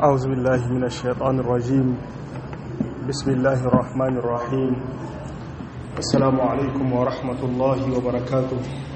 أعوذ بالله من الشيطان الرجيم بسم الله الرحمن الرحيم السلام عليكم ورحمة الله وبركاته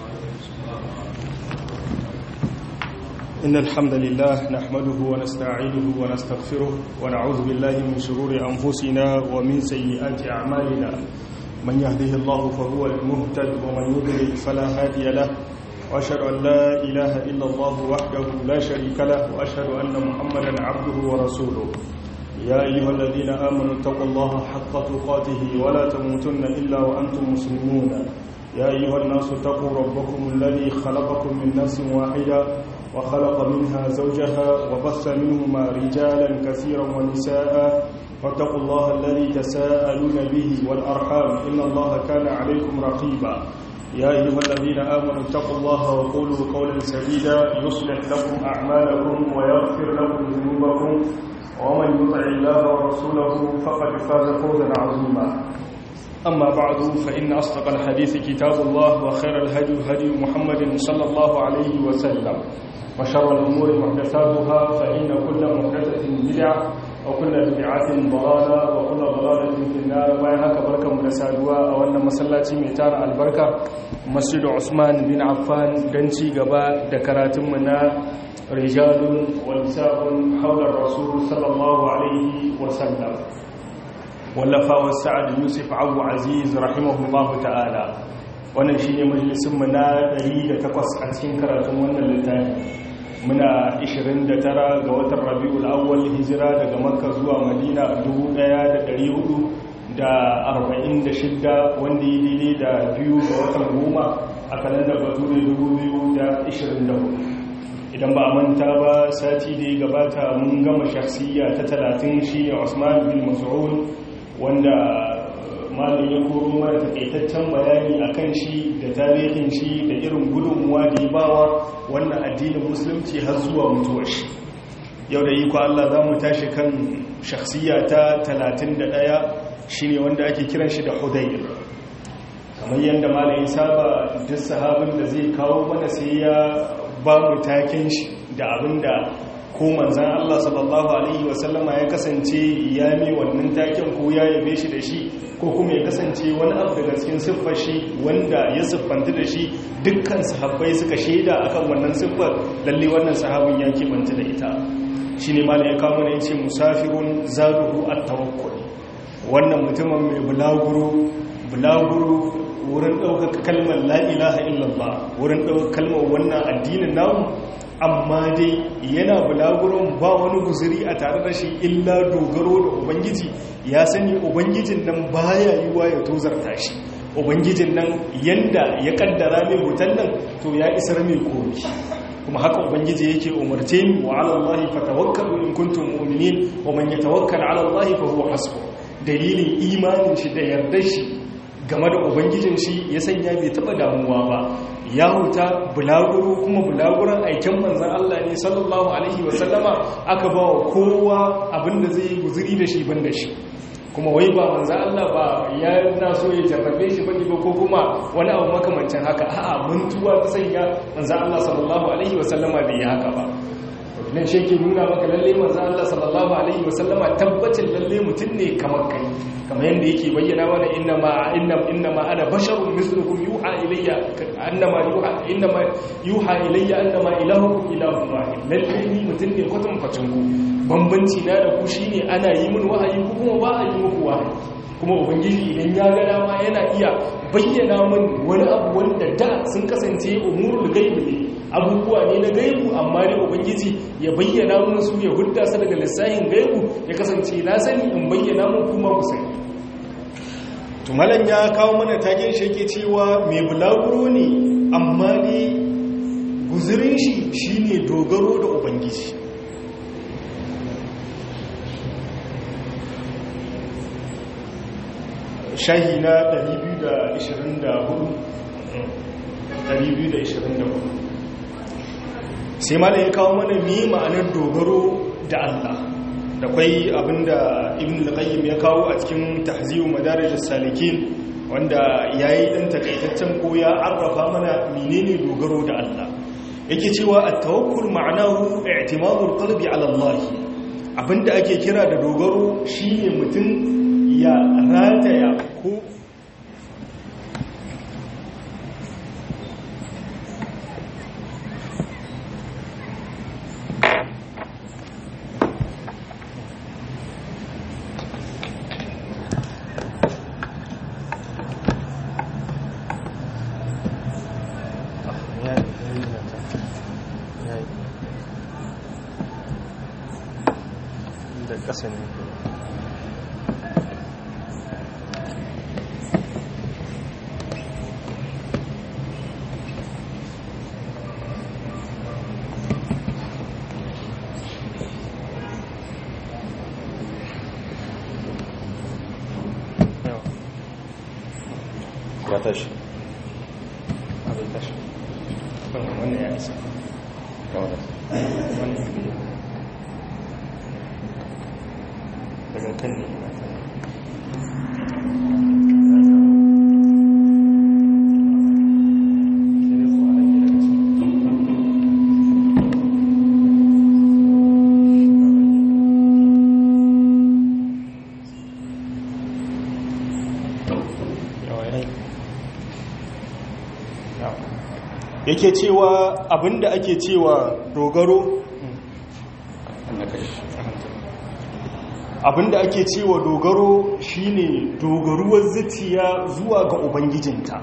إن الحمد لله نحمده ونستعينه ونستغفره ونعوذ بالله من شرور أنفسنا ومن سيئات أعمالنا من يهده الله فهو المهتد ومن يضلل فلا هادي له وأشهد أن لا إله إلا الله وحده لا شريك له وأشهد أن محمدا عبده ورسوله يا أيها الذين آمنوا اتقوا الله حق تقاته ولا تموتن إلا وأنتم مسلمون يا أيها الناس اتقوا ربكم الذي خلقكم من نفس واحدة وخلق منها زوجها وبث منهما رجالا كثيرا ونساء واتقوا الله الذي تساءلون به والأرحام إن الله كان عليكم رقيبا يا أيها الذين آمنوا اتقوا الله وقولوا قولا سديدا يصلح لكم أعمالكم ويغفر لكم ذنوبكم ومن يطع الله ورسوله فقد فاز فوزا عظيما أما بعد فإن أصدق الحديث كتاب الله وخير الهدي هدي محمد صلى الله عليه وسلم وشر الأمور محدثاتها فإن كل محدثة بدعة وكل بدعة ضلالة وكل ضلالة في النار bayan haka barkanmu da saduwa a wannan masallaci mai tara albarka Masjid Usman bin Affan dan ci gaba da karatunmu na rijalun wa nisa'un hawla rasul sallallahu alaihi wa sallam wallafa wa sa'ad yusuf abu aziz rahimahullahu ta'ala wannan shine majalisin mu na 108 a cikin karatun wannan littafi muna 29 ga watan rabi'ul awwal hijira daga makka zuwa madina 1446 wanda yi daidai da biyu ga watan goma a kalandar bature 2024 idan ba a manta ba sati da ya gabata mun gama shakhsiyya ta 30 shi ne usman bin mas'ud wanda malin ya koro mana takaitaccen bayani a kan shi da tarihin shi da irin gudunmuwa da ya bawa wannan addinin musulunci har zuwa mutuwar shi yau da iko Allah za mu tashi kan shakhsiya ta 31 shine wanda ake kiran shi da hudayr kamar yadda malin saba duk sahabin da zai kawo mana sai ya ba mu taken shi da abinda ko manzan Allah sallallahu Alaihi wasallama ya kasance ya mai wannan taken ko ya yabe shi da shi ko kuma ya kasance wani abu daga cikin siffar shi wanda ya siffanta da shi dukkan sahabbai suka shaida akan wannan siffar lalle wannan sahabin ya kimanta da ita shi ne malam ya kawo mana yace musafirun zaduhu at-tawakkul wannan mutumin mai bulaguro bulaguro wurin ɗaukaka kalmar la ilaha illallah wurin ɗaukaka kalmar wannan addinin namu amma dai yana bulaguron ba wani guzuri a tare da shi illa dogaro da ubangiji ya sani ubangijin nan baya yiwa ya tozarta shi ubangijin nan yanda ya kaddara mai hutan nan to ya isar mai komi kuma haka ubangiji yake umarce ni wa ala Allah fatawakkalu in kuntum mu'minin wa man yatawakkal ala Allah fa huwa hasbuh dalilin imanin shi da yardar shi game da ubangijin shi ya sanya bai taba damuwa ba ya huta bulaguro kuma bulaguran aikin manzan Allah ne sallallahu alaihi wasallama aka ba wa kowa abinda zai yi guzuri da shi ban da shi kuma wai ba manzan Allah ba ya na so ya jarrabe shi bane ba ko kuma wani abu makamancin haka a'a mantuwa ta sanya manzan Allah sallallahu alaihi wasallama bai yi haka ba nan shi ke nuna maka lalle manzan Allah sallallahu alaihi wasallama tabbacin lalle mutum ne kamar kai kamar yadda yake bayyana mana innama innam innama ana basharun mislukum yuha ilayya annama yuha innama yuha ilayya annama ilahukum ilahun wahid lalle ni mutum ne kwatan facin ku bambanci na da ku shine ana yi min wahayi ku kuma ba a yi muku wahayi kuma ubangiji idan ya ga dama yana iya bayyana min wani abu wanda da sun kasance umurul gaibi ne abubuwa ne na gaibu amma ne ubangiji ya bayyana mun su ya hudda su daga lissahin gaibu ya kasance na sani in bayyana mun kuma ku sani tumalan ya kawo mana tagen shi yake cewa mai bulaguro ne amma ne guzurin shi shine dogaro da ubangiji shahi na 224 sai mala ya kawo mana mi ma'anar dogaro da Allah da kwai abinda ibn al-qayyim ya kawo a cikin tahziyu madarijus salikin wanda yayi dan takaitaccen ko ya arrafa mana menene dogaro da Allah yake cewa at-tawakkul ma'anahu i'timadul qalbi 'ala Allah abinda ake kira da dogaro shine mutum ya rataya ko da ƙasa ne ya tashi abin tashi wannan ya isa wannan ya biya daga kan ne yake cewa abinda ake cewa dogaro abinda ake cewa dogaro shine dogaruwar zuciya zuwa ga ubangijinta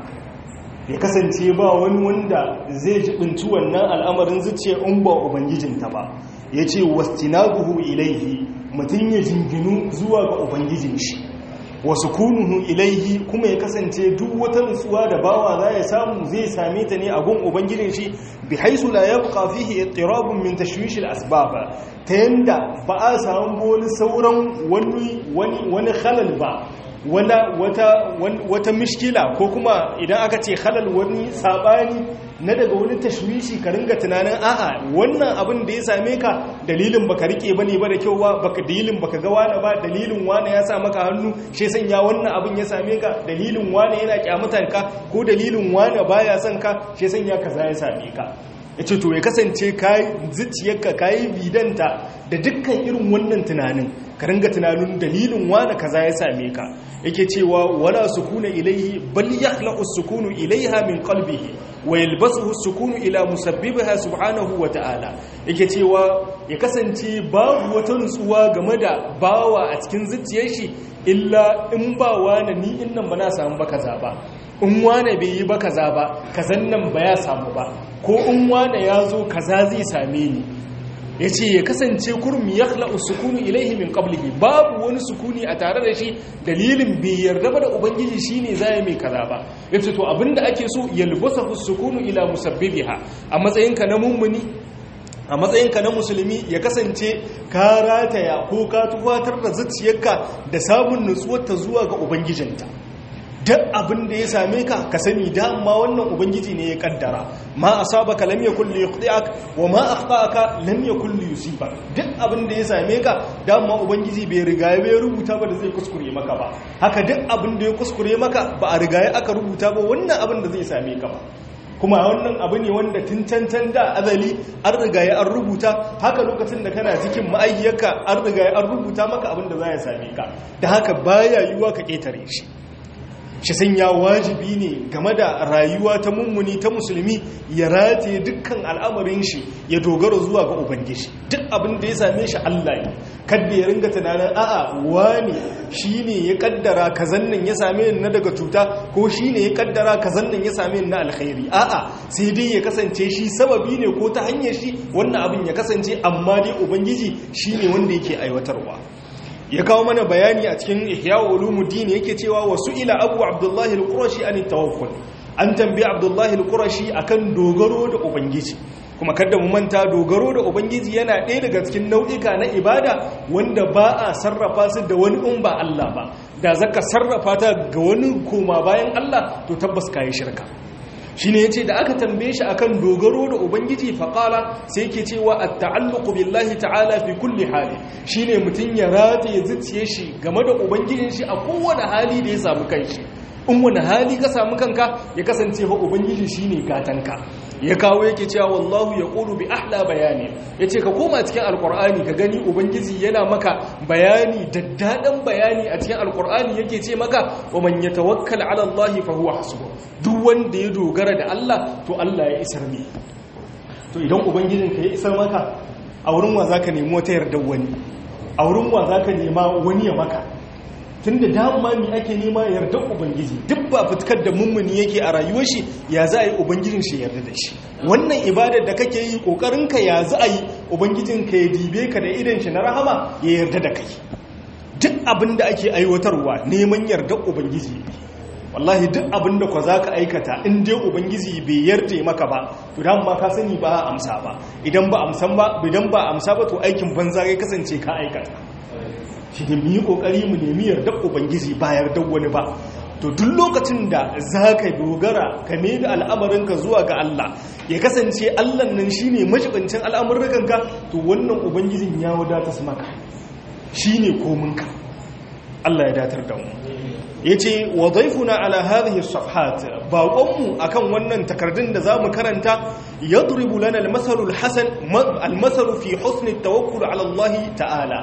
ya kasance ba wani wanda zai jibinci wannan al'amarin zuciya in ba ubangijinta ba ya ce wastinaguhu ilaihi mutum ya jinginu zuwa ga ubangijin shi wasu kunuhu ilaihi kuma ya kasance duk wata nutsuwa da bawa za ya samu zai same ta ne a gun ubangijin shi bi haisu la yabqa fihi ittirabun min tashwish al-asbab ta yanda ba a samu wani sauran wani wani wani khalal ba wala wata wata mishkila ko kuma idan aka ce halal wani sabani na daga wani tashwishi ka ringa tunanin a'a wannan abin da ya same ka dalilin baka rike bane ba da kyau ba baka dalilin baka ga wani ba dalilin wani ya sa maka hannu shi sanya wannan abin ya same ka dalilin wani yana kyamatan ka ko dalilin wani baya son ka shi sanya kaza ya same ka yace to ya kasance kai zuciyarka kai bidanta da dukkan irin wannan tunanin ka ringa tunanin dalilin wani kaza ya same ka yake cewa wala sukuna ilaihi bal yakhlaqu sukunu ilaiha min qalbihi wa yalbasuhu sukunu ila musabbibiha subhanahu wa ta'ala yake cewa ya kasance babu wata nutsuwa game da bawa a cikin zuciyar shi illa in ba wani ni innan ba na samu ba kaza ba in wane bai yi ba kaza ba kazan nan ba ya samu ba ko in wane ya zo kaza zai same ni ya ce ya kasance kurmi ya khla'u sukunu ilaihi min qablihi babu wani sukuni a tare da shi dalilin bai yarda ba da ubangiji shine zai mai kaza ba yace to abinda ake so yalbasahu sukunu ila musabbibiha a matsayinka na mummuni a matsayinka na musulmi ya kasance ka rataya ko ka tufatar da zuciyarka da samun nutsuwarta zuwa ga ubangijinta duk abin da ya same ka ka sani dama wannan ubangiji ne ya kaddara ma asabaka lam yakul liyukhti'ak wa ma akhta'aka lam yakul liyusibak duk abin da ya same ka dama ubangiji bai riga ya rubuta ba da zai kuskure maka ba haka duk abin da ya kuskure maka ba a riga aka rubuta ba wannan abin da zai same ka ba kuma wannan abu ne wanda tun cancan da azali an riga ya an rubuta haka lokacin da kana cikin ma'aikiyarka an riga ya an rubuta maka abin da za ya same ka da haka baya yiwuwa ka ketare shi shi sanya wajibi ne game da rayuwa ta mummuni ta musulmi ya rataye dukkan al'amarin shi ya dogara zuwa ga ubangiji duk abin da ya same shi Allah ne kadda ya ringa tunanin a'a wani shine ya kaddara kazan nan ya same ni na daga cuta ko shine ya kaddara kazan nan ya same ni na alkhairi a'a sai dai ya kasance shi sababi ne ko ta hanyar shi wannan abin ya kasance amma dai ubangiji shine wanda yake aiwatarwa ya kawo mana bayani a cikin ihya ulumuddin yake cewa wasu ila abu abdullahi al-qurashi an tawakkul an tambayi abdullahi al-qurashi akan dogaro da ubangiji kuma kada mu manta dogaro da ubangiji yana ɗaya daga cikin nau'ika na ibada wanda ba a sarrafa su da wani in ba Allah ba da zaka sarrafa ta ga wani koma bayan Allah to tabbas kai shirka shi ne ya ce da aka tambaye shi akan dogaro da ubangiji faƙala sai ke cewa a ta'alluku billahi ta'ala fi kulli hali shi ne mutum ya rataye zuciye shi game da ubangijin shi a kowane hali da ya samu kanshi in wani hali ka samu kanka ya kasance fa ubangiji shi ne gatanka ya kawo yake cewa wallahu ya ƙulu bi ahla bayani ya ce ka koma cikin alƙur'ani ka gani ubangiji yana maka bayani daddaɗan bayani a cikin alƙur'ani yake ce maka wa man ya tawakkal ala Allah fa huwa hasbuh duk wanda ya dogara da Allah to Allah ya isar ne to idan ubangijin ka ya isar maka a wurin wa zaka nemi wata yardar wani a wurin wa zaka nema wani ya maka tun da dama mi ake nema yarda ubangiji duk ba fitkar da mummuni yake a rayuwar shi ya za a yi ubangijin shi yarda da shi wannan ibadar da kake yi kokarinka ya za a yi ubangijin ka ya dibe ka da idan shi na rahama ya yarda da kai duk abin da ake aiwatarwa neman yarda ubangiji ne wallahi duk abin da kwa za ka aikata in dai ubangiji bai yarda maka ba to dan ma ka sani ba a amsa ba idan ba amsan ba idan ba amsa ba to aikin banza ya kasance ka aikata shi ne mu yi kokari mu nemi yardar ubangiji ba yardar wani ba to duk lokacin da za ka dogara ka da al'amarinka zuwa ga Allah ya kasance Allah nan shi ne mashibancin al'amurrukanka to wannan ubangijin ya wadata su maka shi ne kominka Allah ya datar da mu ya ce wa zaifuna ala hadhihi safhat baƙonmu akan wannan takardun da za mu karanta ya duribu lana almasalul hasan almasalu fi husni tawakkul ala Allah ta'ala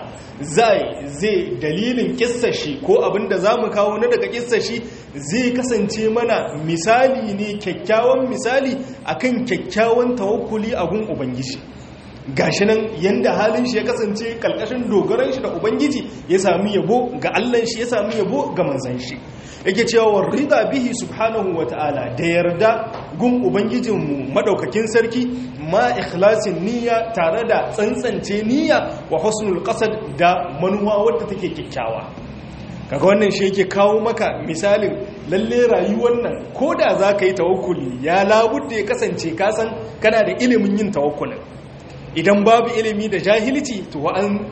zai zai dalilin kissashi ko abinda za mu kawo na daga kissashi zai kasance mana misali ne kyakkyawan misali akan kyakkyawan tawakkuli a gun ubangiji gashi nan yanda halin shi ya kasance kalkashin dogaran shi da ubangiji ya sami yabo ga Allah shi ya sami yabo ga manzan shi yake cewa wa rida bihi subhanahu wa ta'ala da yarda gun ubangijinmu madaukakin sarki ma ikhlasin niyya tare da tsantsance niyya wa husnul qasad da manuwa wadda take kyakkyawa kaga wannan shi yake kawo maka misalin lalle rayuwar nan ko da za ka yi tawakkuli ya labudda ya kasance kasan kana da ilimin yin tawakkulin idan babu ilimi da jahilci to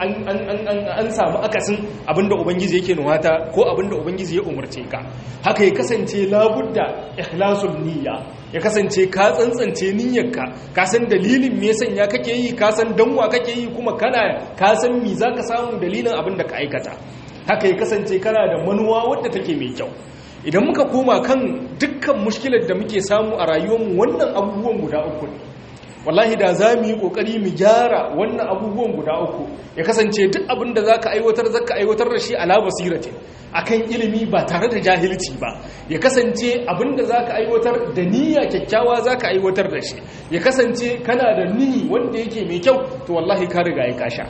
an samu akasin abinda ubangiji yake nuwata ko abinda ubangiji ya umarce ka haka ya kasance labudda ikhlasul niyya ya kasance ka tsantsance niyyarka ka san dalilin me sanya kake yi ka san danwa kake yi kuma kana ka san me zaka samu dalilin abinda ka aikata haka ya kasance kana da manuwa wadda take mai kyau idan muka koma kan dukkan mushkilar da muke samu a rayuwarmu wannan abubuwan guda uku ne wallahi da za mu yi kokari mu gyara wannan abubuwan guda uku ya kasance duk abin da za ka aiwatar za ka aiwatar da shi ala basiratin akan ilimi ba tare da jahilci ba ya kasance abin da za ka aiwatar da niyya kyakkyawa za ka aiwatar da shi ya kasance kana da nihi wanda yake mai kyau to wallahi ka riga ya kasha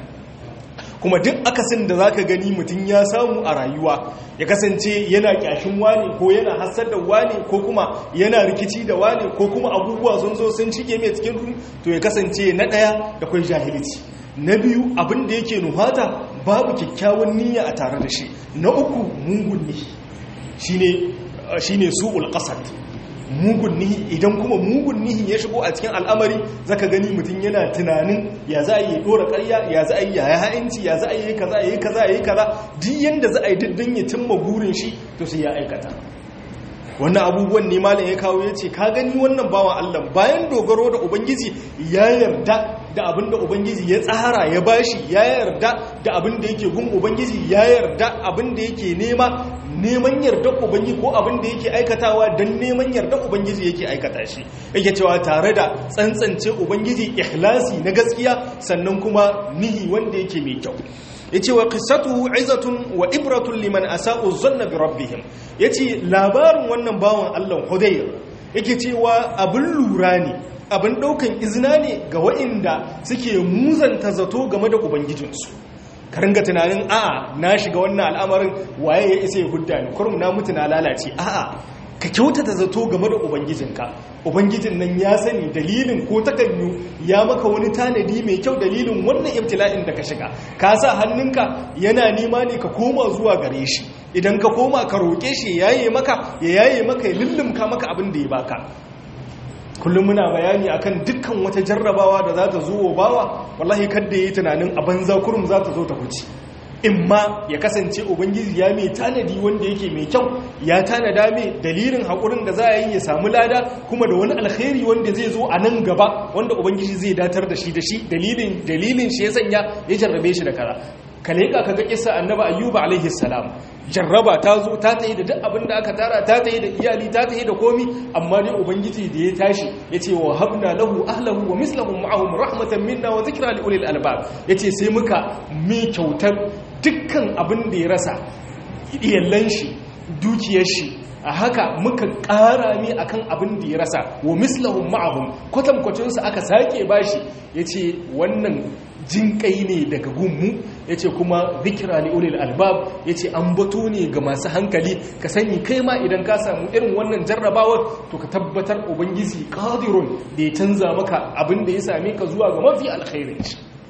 kuma duk akasin da zaka gani mutum ya samu a rayuwa ya kasance yana kyashin wani ko yana hasar da wani ko kuma yana rikici da wani ko kuma abubuwa sun zo sun cike mai cikin rumi to ya kasance na ɗaya da kwai jahilci na biyu abin da yake nuhata babu kyakkyawan niyya a tare da shi na uku mugun ne shine shine su'ul qasad mugun nihi idan kuma mugun nihi ya shigo a cikin al'amari zaka gani mutum yana tunanin ya za a yi dora karya ya za a yi yaya ha'inci ya za a yi kaza ya yi kaza ya yi kaza duk yanda za a yi diddin ya cimma burin shi to sai ya aikata wannan abubuwan ne malam ya kawo ya ce ka gani wannan bawan Allah bayan dogaro da ubangiji ya yarda da abin da ubangiji ya tsara ya bashi ya yarda da abin da yake gun ubangiji ya yarda abin da yake nema neman yarda ubangiji ko abin da yake aikatawa don neman yarda ubangiji yake aikata shi yake cewa tare da tsantsance ubangiji ikhlasi na gaskiya sannan kuma nihi wanda yake mai kyau yace wa qissatuhu izatun wa ibratun liman asa'u zanna bi rabbihim yace labarin wannan bawan Allah Hudayr yake cewa abin lura ne abin daukan izina ne ga waɗanda suke muzanta zato game da ubangijinsu ka ringa tunanin a'a na shiga wannan al'amarin waye ya isa ya hudda ni kurum na mutu na lalace a'a ka kyautata zato game da ubangijinka ubangijin nan ya sani dalilin ko takanyu ya maka wani tanadi mai kyau dalilin wannan ibtila'in da ka shiga ka sa hannunka yana nema ne ka koma zuwa gare shi idan ka koma ka roƙe shi ya yaye maka ya yaye maka ya lullumka maka abin da ya baka kullum muna bayani akan dukkan wata jarrabawa da za ta zo wa bawa wallahi kadda yi tunanin a banza kurum za ta zo ta huce in ma ya kasance ubangiji ya mai tanadi wanda yake mai kyau ya tanada mai dalilin haƙurin da za a yi ya samu lada kuma da wani alkhairi wanda zai zo a nan gaba wanda ubangiji zai datar da shi da shi dalilin dalilin shi ya sanya ya jarrabe shi da kara ka leƙa ka ga kisa annaba ayyuba alaihi salam jarraba ta zo ta tayi da duk abin da aka tara ta tayi da iyali ta tayi da komi amma ne ubangiji da ya tashi ya ce wa habna lahu ahlahu wa mislahum ma'ahum rahmatan minna wa zikra li ulil albab yace sai muka mi kyautar dukkan abin da ya rasa iyallan shi dukiyar shi a haka muka ƙara mi akan abin da ya rasa wa mislahum ma'ahum kwatankwacinsu aka sake bashi yace wannan jinƙai ne daga gunmu ya ce kuma zikira ne ulil albab ya ce an bato ne ga masu hankali ka sani kai ma idan ka samu irin wannan jarrabawar to ka tabbatar ubangiji qadirun da ya canza maka abin da ya same ka zuwa ga mafi alkhairin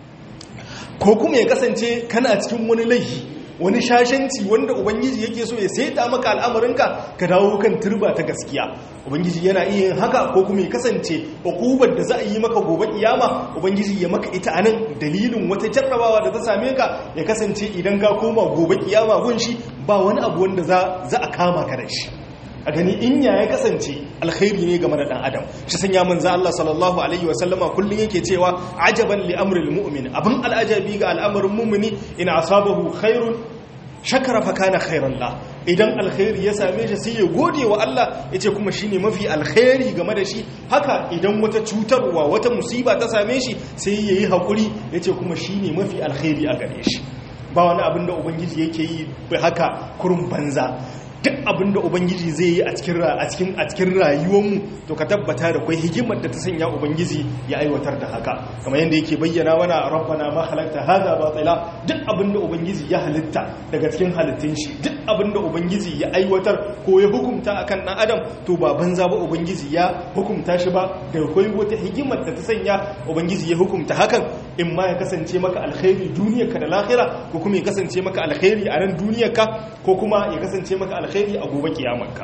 ko kuma ya kasance kana cikin wani laifi wani shashanci wanda ubangiji yake so ya saita maka al'amarinka ka dawo kan turba ta gaskiya ubangiji yana iya yin haka ko kuma ya kasance hukubar da za a yi maka gobe kiyama ubangiji ya maka ita anan dalilin wata jarrabawa da ta same ka ya kasance idan ka koma gobe kiyama gunshi ba wani abu wanda za a kama ka da shi a gani in ya ya kasance alkhairi ne game da dan adam shi sanya manzo Allah sallallahu alaihi wa sallama kullun yake cewa ajaban li amril mu'min abin al'ajabi ga al'amarin mu'mini in asabahu khairun shakara fa kana khairan la idan alkhairi ya same shi sai ya gode wa Allah yace kuma shine mafi alkhairi game da shi haka idan wata cutarwa wata musiba ta same shi sai yayi hakuri yace kuma shine mafi alkhairi a gare shi ba wani abin da ubangiji yake yi haka kurun banza duk abin da ubangiji zai yi a cikin a cikin rayuwarmu to ka tabbata da kwai hikimar da ta sanya ubangiji ya aiwatar da haka kamar yadda yake bayyana mana rabbana ma halakta hadha batila duk abin da ubangiji ya halitta daga cikin halittun shi duk abin da ubangiji ya aiwatar ko ya hukunta akan dan adam to ba banza ba ubangiji ya hukunta shi ba da kwai wata hikimar da ta sanya ubangiji ya hukunta hakan in ma ya kasance maka alkhairi duniyarka da lahira ko kuma ya kasance maka alkhairi a nan duniyarka ko kuma ya kasance maka alkhairi a gobe kiyamarka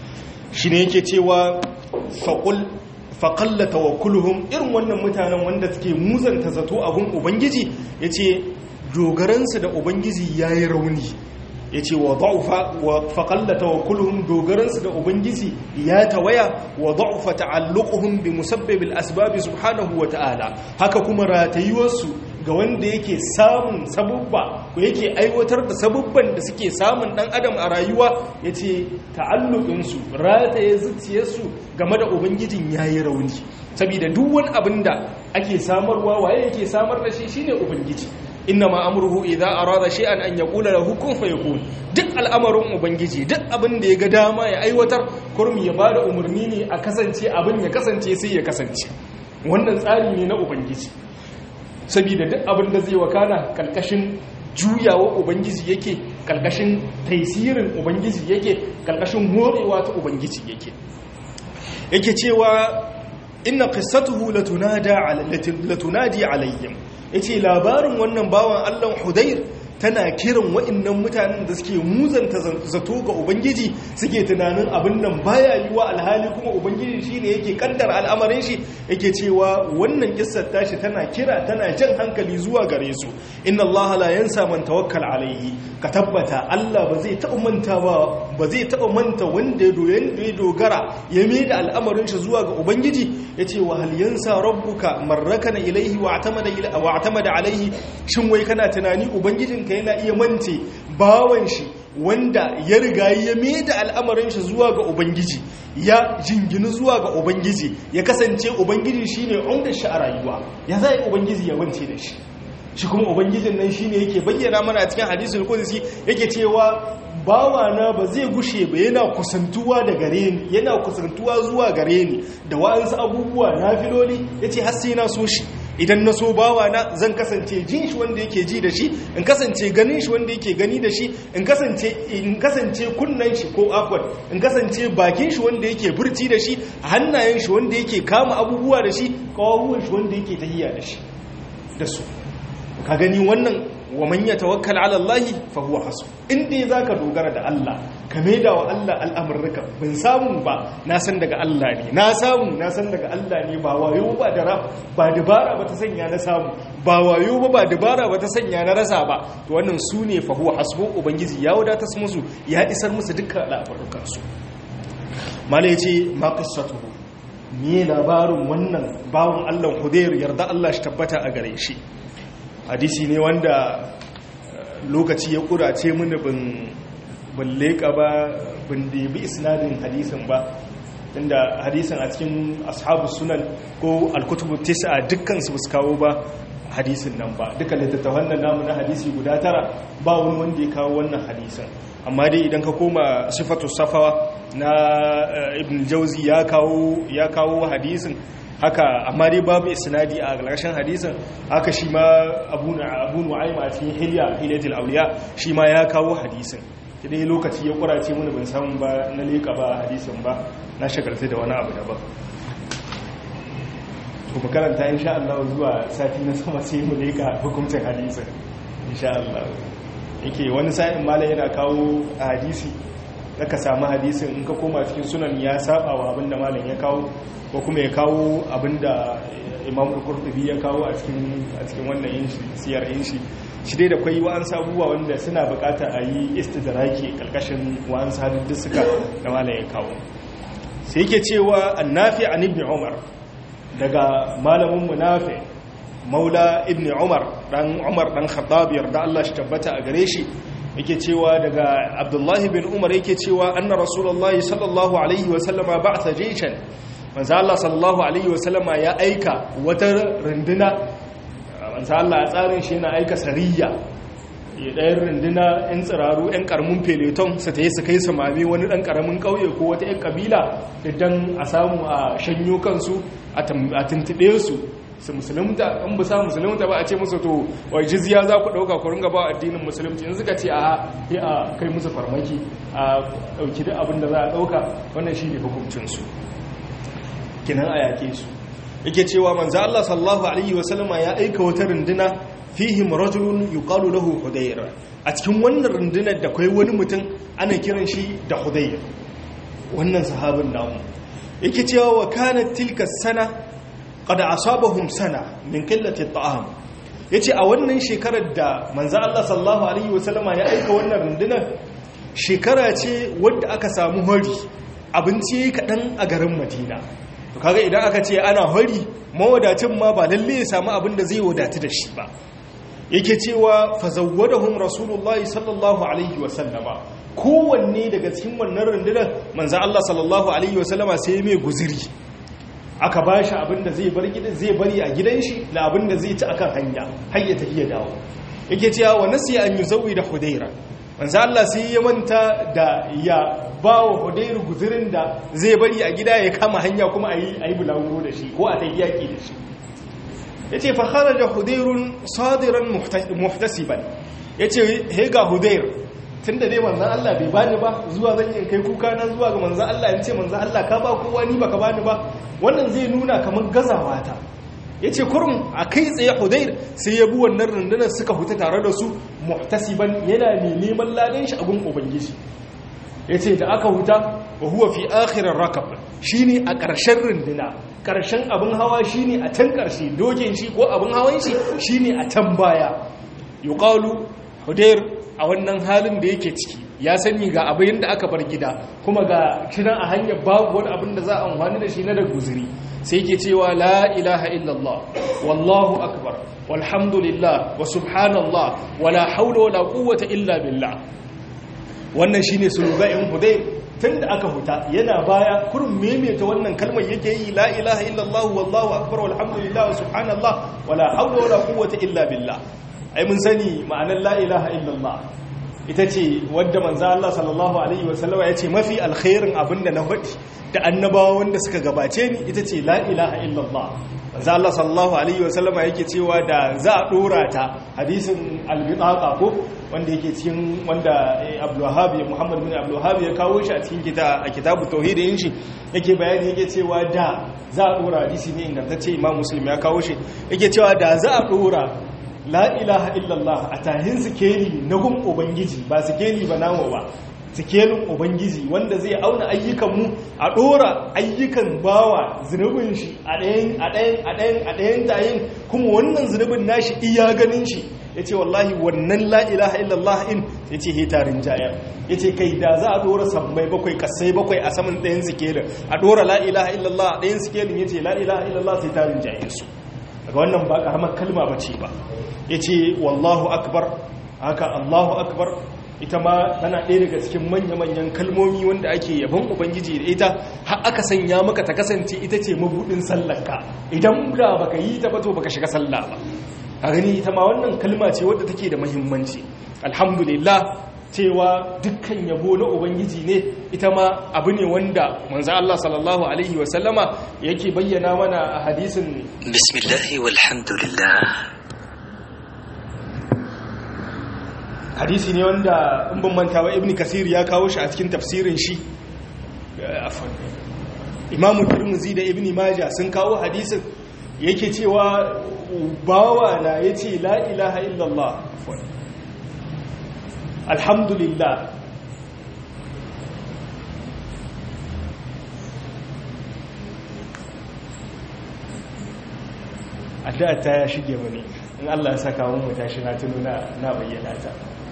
shi ne yake cewa faƙul faƙalla tawakkuluhum irin wannan mutanen wanda suke muzanta zato abun ubangiji ya ce dogaransu da ubangiji ya yi rauni ya ce wa faƙalla tawakkuluhum dogaransu da ubangiji ya tawaya wa da'ufa ta'alluquhum bi musabbibil asbabi subhanahu wa ta'ala haka kuma ratayuwarsu ga wanda yake samun sabubba ko yake aiwatar da sabubban da suke samun dan adam a rayuwa yace ta'alluqinsu rataye zuciyarsu game da ubangijin yayi rauni saboda duk wani abin da ake samarwa waye yake samar da shi shine ubangiji innama amruhu idza arada shay'an an yaqula lahu kun fayakun duk al'amarin ubangiji duk abin da ya ga dama ya aiwatar kurmi ya bada umarni ne a kasance abin ya kasance sai ya kasance wannan tsari ne na ubangiji saboda duk abin da zai wakana kalkashin juyawa ubangiji yake kalkashin taisirin ubangiji yake kalkashin morewa ta ubangiji yake yake cewa inna qissatuhu latunada latunadi alayhim yace labarin wannan bawan Allah Hudayr tana kiran wa'annan mutanen da suke muzanta zato ga ubangiji suke tunanin abin nan baya yiwa alhali kuma ubangiji shine yake kaddar al'amarin shi yake cewa wannan kissar tashi tana kira tana jan hankali zuwa gare su inna Allah la yansa man tawakkal alaihi ka tabbata Allah ba zai taɓa manta ba ba zai taɓa manta wanda ya dogara ya mai da al'amarin shi zuwa ga ubangiji yace wa hal yansa rabbuka marrakana ilaihi wa atamada wa atamada alaihi shin wai kana tunani ubangijin ka yana iya mance bawan shi wanda ya riga ya mai da al'amarin shi zuwa ga ubangiji ya jingini zuwa ga ubangiji ya kasance ubangiji shine umda shi a rayuwa ya zai ubangiji ya mance da shi shi kuma ubangijin nan shine yake bayyana mana a cikin hadisul qudsi yake cewa bawana ba zai gushe ba yana kusantuwa da gare ni yana kusantuwa zuwa gare ni da wa'ansu abubuwa na filoli yace har sai na so shi idan na so bawana zan kasance jin shi wanda yake ji da shi in kasance ganin shi wanda yake gani da shi in kasance in kasance kunnan shi ko afwan in kasance bakin shi wanda yake burci da shi hannayen shi wanda yake kama abubuwa da shi kawawuwan shi wanda yake tahiya da shi da su ka gani wannan wa man yatawakkal ala Allah fa huwa hasbu inda zaka dogara da Allah ka maida wa Allah al'amurka bin samu ba na san daga Allah ne na samu na san daga Allah ne ba wayo ba da ba dabara ba ta sanya na samu ba wayo ba ba dabara ba ta sanya na rasa ba to wannan su ne fa huwa hasbu ubangiji ya wadata su musu ya isar musu dukkan al'amuran su mala yace ma qissatuhu me labarin wannan bawon Allah Hudayr yarda Allah shi tabbata a gare shi hadisi ne wanda lokaci ya kurace mini bin bin leka ba bin debi isnadin hadisin ba inda hadisin a cikin ashabu sunan ko alkutubu tis'a dukkan su su kawo ba hadisin nan ba duka littattafan nan namu na hadisi guda tara ba wani wanda ya kawo wannan hadisin amma dai idan ka koma sifatu safawa na ibn jauzi ya kawo ya kawo hadisin haka amma dai babu isnadi a ƙarshen hadisin haka shi ma abu abu nu'aym a cikin hilya hilyatul awliya shi ma ya kawo hadisin dai lokaci ya kurace mun ban samu ba na leka ba hadisin ba na shagalta da wani abu daban to mu karanta insha Allah zuwa sati na sama sai mu leka hukuncin hadisin insha Allah yake wani sa'in malam yana kawo hadisi da ka samu hadisin in ka koma cikin sunan ya saba wa abinda malam ya kawo ko kuma ya kawo abinda imam al-qurtubi ya kawo a cikin a cikin wannan yin siyar yin shi shi dai da kwai wa'an sabuwa wanda suna bukatar a yi istidraki karkashin wa'an sadin suka da malam ya kawo sai yake cewa annafi an ibn umar daga malamin munafi maula ibn umar dan umar dan khattab yarda Allah shi tabbata a gare shi yake cewa daga abdullahi bin umar yake cewa anna rasulullahi sallallahu alaihi wa sallama ba'atha jayshan manzo Allah sallallahu alaihi wa sallama ya aika wata runduna manzo Allah ya tsarin shi yana aika sariya ya ɗayan runduna 'yan tsiraru 'yan ƙaramin feleton su ta yi su kai samami wani ɗan ƙaramin ƙauye ko wata 'yan ƙabila idan a samu a shanyo kansu a tuntuɓe su su musulunta in ba sa musulunta ba a ce musu to wai jizya za ku ɗauka ku ringa ba addinin musulunci in suka ce a yi a kai musu farmaki a ɗauki duk abin da za a ɗauka wannan shi ne hukuncinsu kinan a yaƙe su yake cewa manzo Allah sallallahu alaihi wasallama ya aika wata runduna fihim rajulun yuqalu lahu hudayr a cikin wannan rundunar da kai wani mutum ana kiran shi da hudayr wannan sahabin namu yake cewa wa kanat tilka sana qad asabahum sana min qillati at'am yace a wannan shekarar da manzo Allah sallallahu alaihi wasallama ya aika wannan rundunar shekara ce wadda aka samu hari abinci kadan a garin Madina to kaga idan aka ce ana hari mawadacin ma ba lalle ya samu abin da zai wadatu da shi ba yake cewa fazawwadahum rasulullahi sallallahu alaihi wasallama kowanne daga cikin wannan rundunar manzo Allah sallallahu alaihi wasallama sai mai guziri aka bashi abin da zai bar gidan zai bari a gidan shi da abin da zai ci akan hanya har ya tafi ya dawo yake cewa wa nasiya an yuzawi da hudaira manzo Allah sai ya manta da ya bawa hudairu guzirin da zai bari a gida ya kama hanya kuma ayi ayi bulaguro da shi ko a tafi yaki da shi ya ce fahara da hudairun sadiran muhtasiban ya ce hega hudair tun da dai manzan Allah bai bani ba zuwa zan yi kai kuka na zuwa ga manzan Allah ya ce manzan Allah ka ba kowa ni baka bani ba wannan zai nuna kamar gazawa ta ya ce kurum a kai tsaye hudair sai ya bi wannan rundunar suka huta tare da su muhtasiban yana mai neman ladan shi a gun ubangiji ya ce da aka huta wa huwa fi akhirar rakab shine a ƙarshen runduna ƙarshen abin hawa shine a can ƙarshe dokin shi ko abin hawan shi shine a can baya yuqalu hudair a wannan halin da yake ciki ya sani ga abin da aka bar gida kuma ga kiran a hanyar babu wani abin da za a amfani da shi na da guzuri sai yake cewa la ilaha illallah wallahu akbar walhamdulillah wa subhanallah wala haula wala quwwata illa billah wannan shine sulugain hudayr tunda aka huta yana baya kurin maimaita wannan kalmar yake yi la ilaha illallah wallahu akbar walhamdulillah wa subhanallah wala hawla wala quwwata illa billah ai mun sani ma'anar la ilaha illallah ita ce wadda manzo Allah sallallahu alaihi wasallam ya ce mafi alkhairin abinda na hudi da annabawa wanda suka gabace ni ita ce la ilaha illallah manzo Allah sallallahu alaihi wasallam yake cewa da za a dora ta hadisin al-bitaqa ko wanda yake cikin wanda Abdul Wahhab Muhammad bin Abdul Wahhab ya kawo shi a cikin kita a kitabu tauhidin shi yake bayani yake cewa da za a dora hadisi ne ingantacce Imam Muslim ya kawo shi yake cewa da za a dora la ilaha illallah a tahin sikeli na gun ubangiji ba sikeli ba namu ba sikelin ubangiji wanda zai auna ayyukanmu a ɗora ayyukan bawa zunubin shi a ɗayan a ɗayan a ɗayan a ɗayan tayin kuma wannan zunubin nashi iya ganin shi ya ce wallahi wannan la ilaha illallah in ya ce hetarin jayar ya ce kai da za a ɗora sammai bakwai kasai bakwai a saman ɗayan sikelin a ɗora la ilaha illallah a ɗayan sikelin ya ce la ilaha illallah sai tarin jayar su daga wannan ba ƙaramar kalma ba ce ba ya ce wallahu akbar haka Allahu akbar ita ma tana ɗaya daga cikin manya-manyan kalmomi wanda ake yaban ubangiji da ita har aka sanya maka ta kasance ita ce mabudin sallarka idan da baka yi ta bato baka shiga sallah ba a gani ita ma wannan kalma ce wadda take da muhimmanci alhamdulillah cewa dukkan yabo na ubangiji ne ita ma abu ne wanda manzo Allah sallallahu alaihi wa sallama yake bayyana mana a hadisin bismillah walhamdulillah hadisi ne wanda in ban manta ba ibn kasir ya kawo shi a cikin tafsirin shi imamu turmuzi da ibn majah sun kawo hadisin yake cewa bawa na yace la ilaha illallah alhamdulillah addu'a ta shige mani in Allah ya saka mun mutashi na tuno na bayyana ta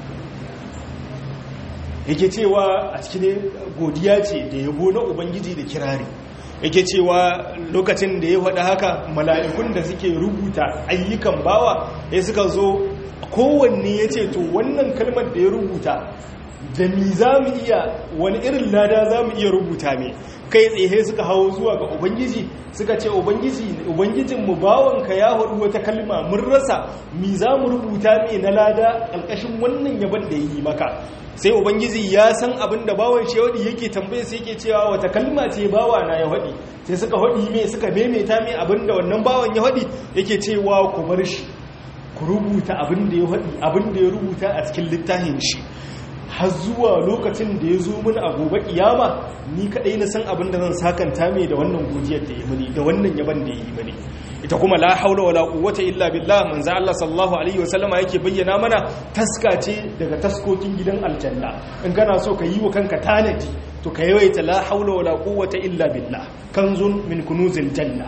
yake cewa a cikin godiya ce da yabo na ubangiji da kirari yake cewa lokacin da ya faɗa haka mala'ikun da suke rubuta ayyukan bawa ya suka zo kowanne ya ce to wannan kalmar da ya rubuta da mi za mu iya wani irin lada za mu iya rubuta mai kai tsaye suka hawo zuwa ga ubangiji suka ce ubangijinmu bawanka ya haɗu wata kalma mun rasa mi za mu rubuta mai na lada ƙarƙashin wannan yaban da ya yi maka sai ubangiji ya san abin da bawan shi waɗi yake tambaye sai yake cewa wata kalma ce bawa na ya waɗi sai suka waɗi mai suka maimaita mai abin da wannan bawan ya waɗi yake cewa ku bar shi ku rubuta abin da ya waɗi abin da ya rubuta a cikin littafin shi har zuwa lokacin da ya zo mini a gobe kiyama ni kadai na san abin da zan sakanta mai da wannan godiyar da ya mini da wannan yaban da ya yi mini ita kuma la haula wala quwwata illa billah manzo Allah sallallahu alaihi wasallama yake bayyana mana taska ce daga taskokin gidan aljanna in kana so ka yi wa kanka tanadi to ka yawaita la haula wala quwwata illa billah kanzun min kunuzil janna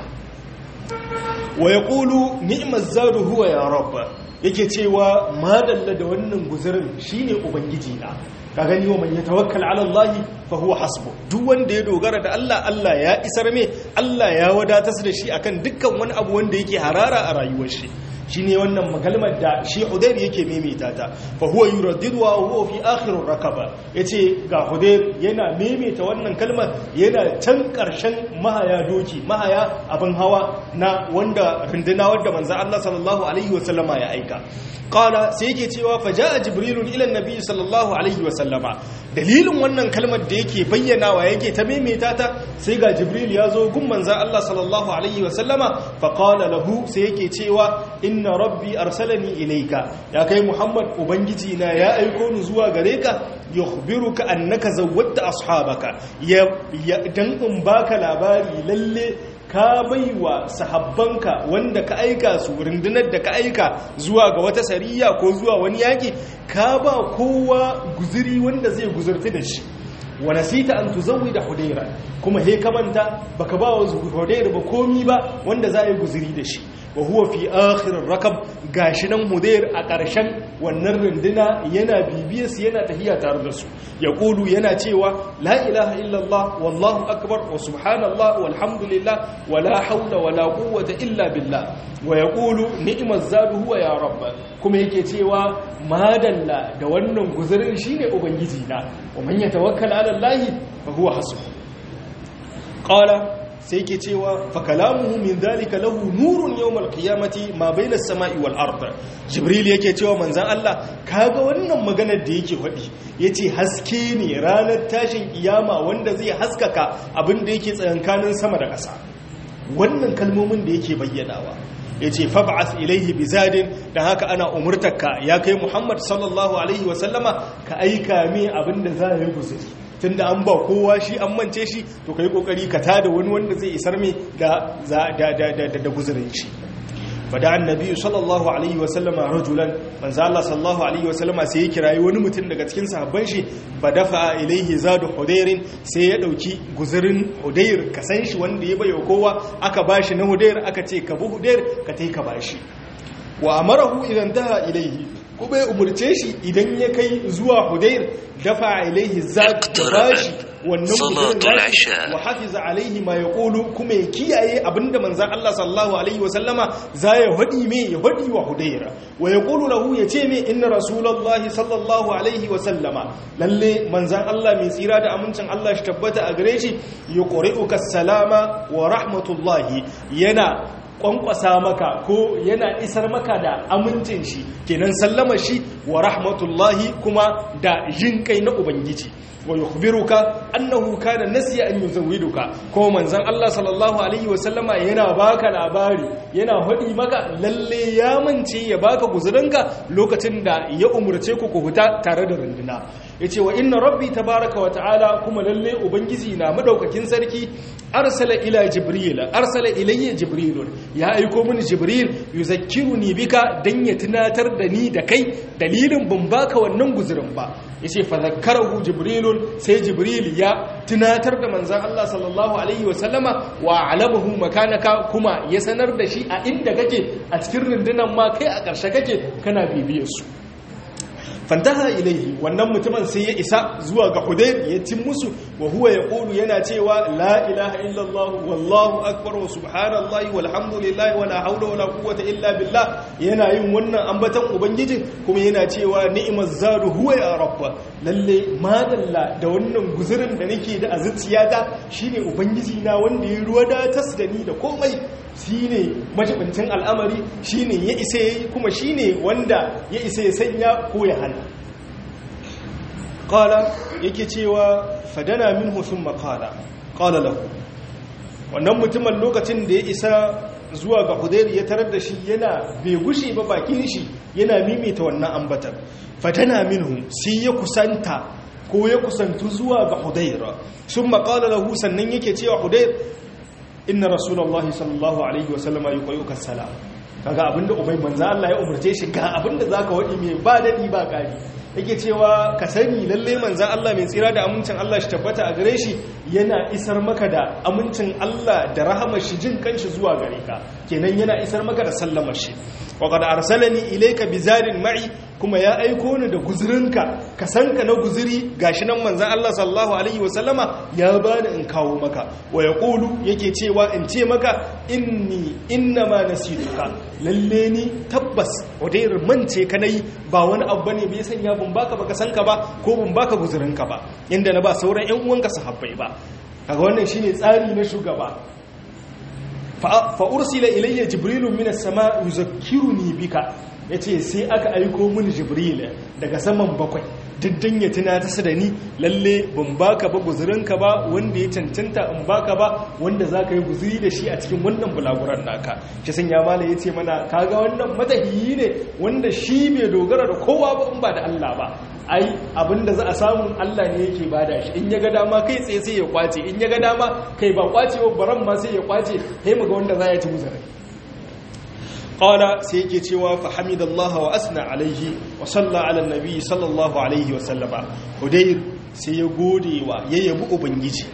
wa yaqulu ni'maz zadu huwa ya rabb yake cewa madalla da wannan guzurin shine ubangiji na ka gani wa man yatawakkal ala Allah fa huwa hasbu duk wanda ya dogara da Allah Allah ya isar me Allah ya wadatar da shi akan dukkan wani abu wanda yake harara a rayuwar shi shine wannan magalmar da shi Hudayr yake maimaita ta fa huwa yuraddidu wa huwa fi akhir rakaba yace ga Hudayr yana maimaita wannan kalmar yana can karshen mahaya doki mahaya abin hawa na wanda runduna wanda manzo Allah sallallahu alaihi wasallama ya aika qala sai yake cewa fa jaa jibril ila annabi sallallahu alaihi wasallama dalilin wannan kalmar da yake bayyanawa yake ta maimaita ta sai ga jibril ya zo gun manzo Allah sallallahu alaihi wasallama fa qala lahu sai yake cewa inna rabbi arsalani ilayka ya kai muhammad ubangiji na ya aiko ni zuwa gare ka yukhbiruka annaka zawwadta ashabaka ya dan in baka labari lalle ka baiwa sahabbanka wanda ka aika su rundunar da ka aika zuwa ga wata sariya ko zuwa wani yaki ka ba kowa guziri wanda zai guzurti da shi wa nasita an tuzawwi da hudaira kuma he kamanta baka ba wa hudaira ba komi ba wanda za a yi guziri da shi wa huwa fi akhirin rakab gashi nan hudair a ƙarshen wannan runduna yana bibiyar su yana tahiya tare da su ya ƙulu yana cewa la ilaha illallah wallahu akbar wa subhanallah walhamdulillah wa la haula wa la quwwata illa billah wa ya ƙulu ni'imar zadu huwa ya rabba kuma yake cewa madalla da wannan guzurin shine ubangiji na wa man yatawakkala ala allahi fa huwa hasbuh qala sai ke cewa fakalamuhu min dalika lahu nurun yawmal qiyamati ma baina as-sama'i wal ard jibril yake cewa manzon Allah kaga wannan maganar da yake faɗi yace haske ne ranar tashin kiyama wanda zai haskaka abin da yake tsayankanin sama da ƙasa wannan kalmomin da yake bayyanawa yace fab'ath ilayhi bizadin dan haka ana umurtarka ya kai Muhammad sallallahu alaihi wa sallama ka aika mi abin da za yi guzuri tunda an ba kowa shi an mance shi to kai kokari ka tada wani wanda zai isar mai da da da da da guzurin shi fada annabi sallallahu alaihi wa sallama rajulan manzo Allah sallallahu alaihi wa sallama sai ya kirayi wani mutum daga cikin sahabban shi dafa ilaihi zadu hudairin sai ya dauki guzurin hudair ka san shi wanda ya bayo kowa aka bashi na hudair aka ce ka bu hudair ka tai ka bashi wa amarahu idan daha ilaihi kuma ya umurce shi idan ya kai zuwa hudair dafa ilaihi zadu bashi wannan Salatul guzurin nashi Isha. wa hafiza alaihi ma yaqulu kuma ya kiyaye abinda manzon Allah sallallahu alaihi wa sallama za ya hadi me ya hadi wa Hudayra wa yaqulu lahu yace me inna rasulullahi sallallahu alaihi wa sallama lalle manzon Allah mai tsira da amincin Allah shi tabbata a gare shi yuqri'uka salama wa rahmatullahi yana kwankwasa maka ko yana isar maka da amincin shi kenan sallama shi wa rahmatullahi kuma da jin kai na ubangiji wa yukhbiruka annahu kana nasiya an yuzawwiduka ko manzon Allah sallallahu alaihi wa sallama yana baka labari yana hadi maka lalle ya mance ya baka guzurinka lokacin da ya umurce ku ku huta tare da runduna yace wa inna rabbi tabaaraka wa ta'ala kuma lalle ubangiji na madaukakin sarki arsala ila jibril arsala ilayya jibril ya aiko mini jibril yuzakkiruni bika dan ya tunatar da ni da kai dalilin ban baka wannan guzurin ba yace fa zakkarahu jibril sai jibril ya tunatar da manzon Allah sallallahu alaihi wasallama wa alamahu makanaka kuma ya sanar da shi a inda kake a cikin rundunan ma kai a ƙarshe kake kana bibiyar su fantaha ilaihi wannan mutumin sai ya isa zuwa ga hudayr ya cin musu wa huwa yaqulu yana cewa la ilaha illallah wallahu akbar wa subhanallahi walhamdulillahi wala hawla wala quwwata illa billah yana yin wannan ambatan ubangijin kuma yana cewa ni'maz zadu huwa ya rabba lalle madalla da wannan guzurin da nake da azuciyata shine ubangiji na wanda ya ruwa da tas da ni da komai shine majibincin al'amari shine ya isa yayi kuma shine wanda ya isa ya sanya ko ya hana qala yake cewa fadana minhu thumma qala qala lahu wannan mutumin lokacin da ya isa zuwa ga Hudayr ya tarar da shi yana bai gushe ba bakin shi yana mimita wannan ambatan fadana minhu sai ya kusanta ko ya kusantu zuwa ga Hudayr thumma qala lahu sannan yake cewa Hudayr inna rasulullahi sallallahu alaihi wasallama yuqayyuka salam kaga abinda ubai manzo Allah ya umarce shi ga abinda zaka wadi mai ba dadi ba kari yake cewa ka sani lalle manzo Allah mai tsira da amincin Allah shi tabbata a gare shi yana isar maka da amincin Allah da rahamar shi jin kanshi zuwa gare ka kenan yana isar maka da sallamar shi wa qad arsalani ilayka bizarin ma'i kuma ya aiko ni da guzurinka ka san ka na guzuri gashi nan manzon Allah sallallahu alaihi wasallama ya bani in kawo maka wa yaqulu yake cewa in ce maka inni innama nasituka lalle ni tabbas wadairar mance ka nayi ba wani abu bane bai sanya bun baka baka san ka ba ko bun baka guzurinka ba inda na ba sauran ƴan uwanka sahabbai ba kaga wannan shine tsari na shugaba fa ursila ilayya jibrilu minas sama yuzakkiruni bika yace sai aka aiko mini jibril daga saman bakwai diddan ya tuna ta da ni lalle ban baka ba guzurinka ba wanda ya cancanta in baka ba wanda zaka yi guzuri da shi a cikin wannan bulaguran naka shi san ya mala yace mana kaga wannan matahiyi ne wanda shi bai dogara da kowa ba in ba da Allah ba ai abinda za a samu Allah ne yake bada shi in ya ga dama kai tsaye sai ya kwace in ya ga dama kai ba kwace ba baran ma sai ya kwace sai mu ga wanda za ya ci muzarai qala sai yake cewa fa hamidallahi wa asna alaihi wa salla ala nabi sallallahu alaihi wa sallama hudayr sai ya gode wa ya yabi ubangiji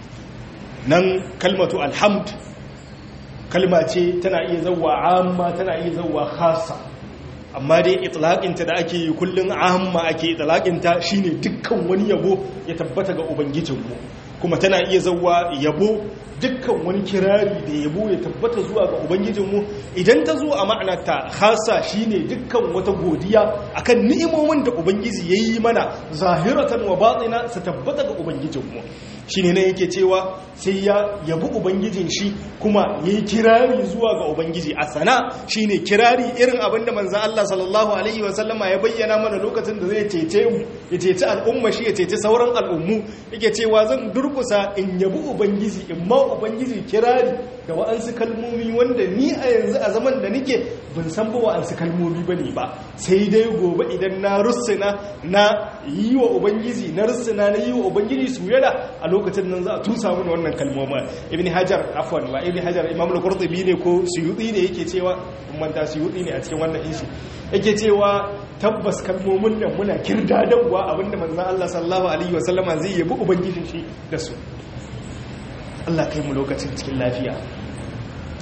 nan kalmatu alhamd kalma ce tana iya zawwa amma tana iya zawwa khassa amma dai itlaqinta da ake yi kullun amma ake itlaqinta shine dukkan wani yabo ya tabbata ga ubangijinmu kuma tana iya zawwa yabo dukkan wani kirari da yabo ya tabbata zuwa ga ubangijinmu idan ta zo a ma'anarta khasa shine dukkan wata godiya akan ni'imomin da ubangiji yayi mana zahiratan wa batina su tabbata ga ubangijinmu shine ne yake cewa sai ya yabi ubangijin shi kuma yayi kirari zuwa ga ubangiji a sana shine kirari irin abin da manzon Allah sallallahu alaihi wa sallama ya bayyana mana lokacin da zai cece mu ya cece al'umma shi ya cece sauran al'ummu yake cewa zan durkusa in yabi ubangiji in ma ubangiji kirari da wa'ansu kalmomi wanda ni a yanzu a zaman da nike ban san ba wa'ansu kalmomi bane ba sai dai gobe idan na russuna na yi wa ubangiji na russuna na yi wa ubangiji suyada a lokacin nan za a tusa mana wannan kalmomi ibn hajar afwan ba ibn hajar imam al-qurtubi ne ko suyuti ne yake cewa manta suyuti ne a cikin wannan ishi yake cewa tabbas kalmomin nan muna kirdadanwa abinda manzon Allah sallallahu alaihi wasallama zai yabi ubangijin shi da su Allah kai mu lokacin cikin lafiya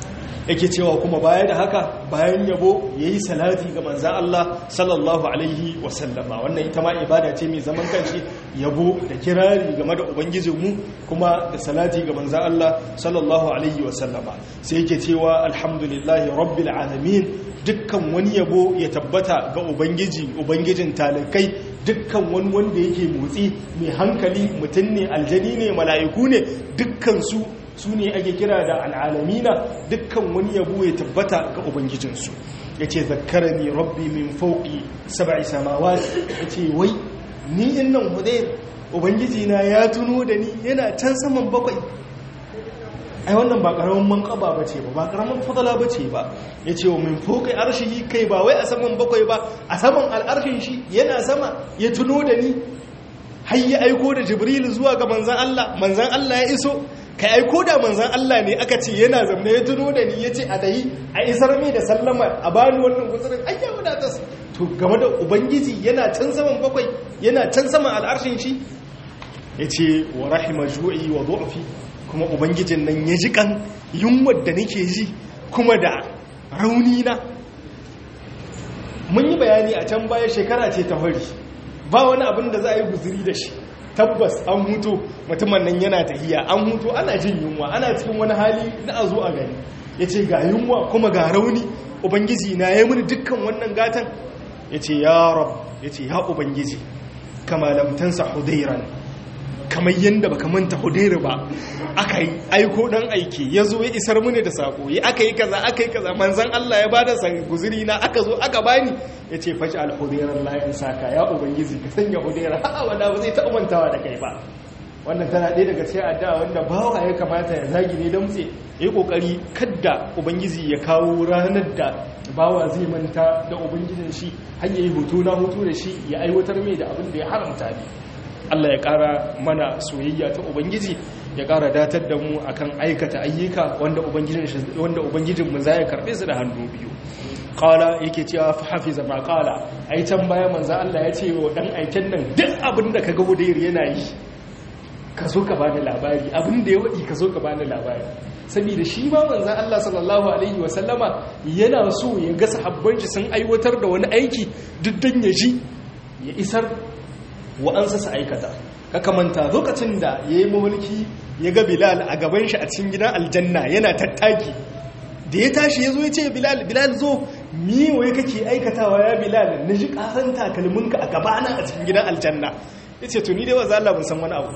yake cewa kuma baya da haka bayan yabo ya yi salati ga manzan Allah sallallahu alaihi wasallama wannan ita ma ibada ce mai zaman kanshi yabo da kirari game da ubangijinmu kuma da salati ga manzan Allah sallallahu alaihi wasallama sai yake cewa alhamdulillahi rabbil alamin dukkan wani yabo ya tabbata ga ubangiji ubangijin talakai dukkan wani wanda yake motsi mai hankali mutum ne aljani ne mala'iku ne dukkan su su ne ake kira da al'alamina dukkan wani yabo ya tabbata ga ubangijinsu ya ce zakarani rabbi min fauki saba'i samawa ya ce wai ni in nan hudayr ubangijina ya tuno da ni yana can saman bakwai ai wannan ba karamin manqaba bace ba ba karamin fadala bace ba yace wa min fawqi arshihi kai ba wai a saman bakwai ba a saman al'arshin shi yana sama ya tuno da ni har ya aiko da jibril zuwa ga manzan Allah manzan Allah ya iso kai aiko da manzan Allah ne aka ce yana zamne ya tuno da ni yace a tahi a isar mai da sallama a bani wannan guzurin ayya wadatas to game da ubangiji yana can saman bakwai yana can saman al'arshin shi yace wa rahima ju'i wa du'fi kuma ubangijin nan ya ji kan yunwar da nake ji kuma da rauni na mun yi bayani a can baya shekara ce ta fari ba wani abin da za a yi guziri da shi tabbas an hutu mutumin nan yana tahiya an hutu ana jin yunwa ana cikin wani hali na a zo a gani ya ce ga yunwa kuma ga rauni ubangiji na ya mini dukkan wannan gatan ya ce ya rab ya ce ya ubangiji kama lamtansa hudairan kamar yadda baka manta hudairu ba aka yi aiko dan aiki ya zo ya isar mini da sako ya aka yi kaza aka yi kaza manzan Allah ya bada sa guzuri na aka zo aka bani ya ce fashi alhudairar layin saka ya ubangiji ka sanya hudairar ha'a wanda ba zai taɓa mantawa da kai ba wannan tana ɗaya daga cikin addu'a wanda bawa ya kamata ya zagi ne don tse ya yi ƙoƙari kadda ubangiji ya kawo ranar da bawa zai manta da ubangijin shi har ya yi hoto na hoto da shi ya aiwatar mai da abin da ya haramta ne Allah ya ƙara mana soyayya ta Ubangiji ya ƙara datar da mu akan aikata ayyuka wanda Ubangijin mu zai karɓe su da hannu biyu. Ƙala yake cewa hafiza ma ƙala, ai can baya manza Allah ya ce wa ɗan aiken nan duk abin da ka ga wudayar yana yi, ka so ka bani labari, abin da ya waɗi ka so ka bani labari. Saboda shi ma manzan Allah sallallahu Alaihi wasallama yana so ya ga sahabban shi sun aiwatar da wani aiki duk dan ya ji ya isar wa'ansa su aikata kaka manta lokacin da ya yi mamulki ya ga bilal a gaban shi a cikin gidan aljanna yana tattaki da ya tashi ya zo ya ce bilal bilal zo miwaye kake aikatawa ya bilal na ji ƙasan takalminka a gabana a cikin gidan aljanna ya ce tuni dai wa zala ban san wani abu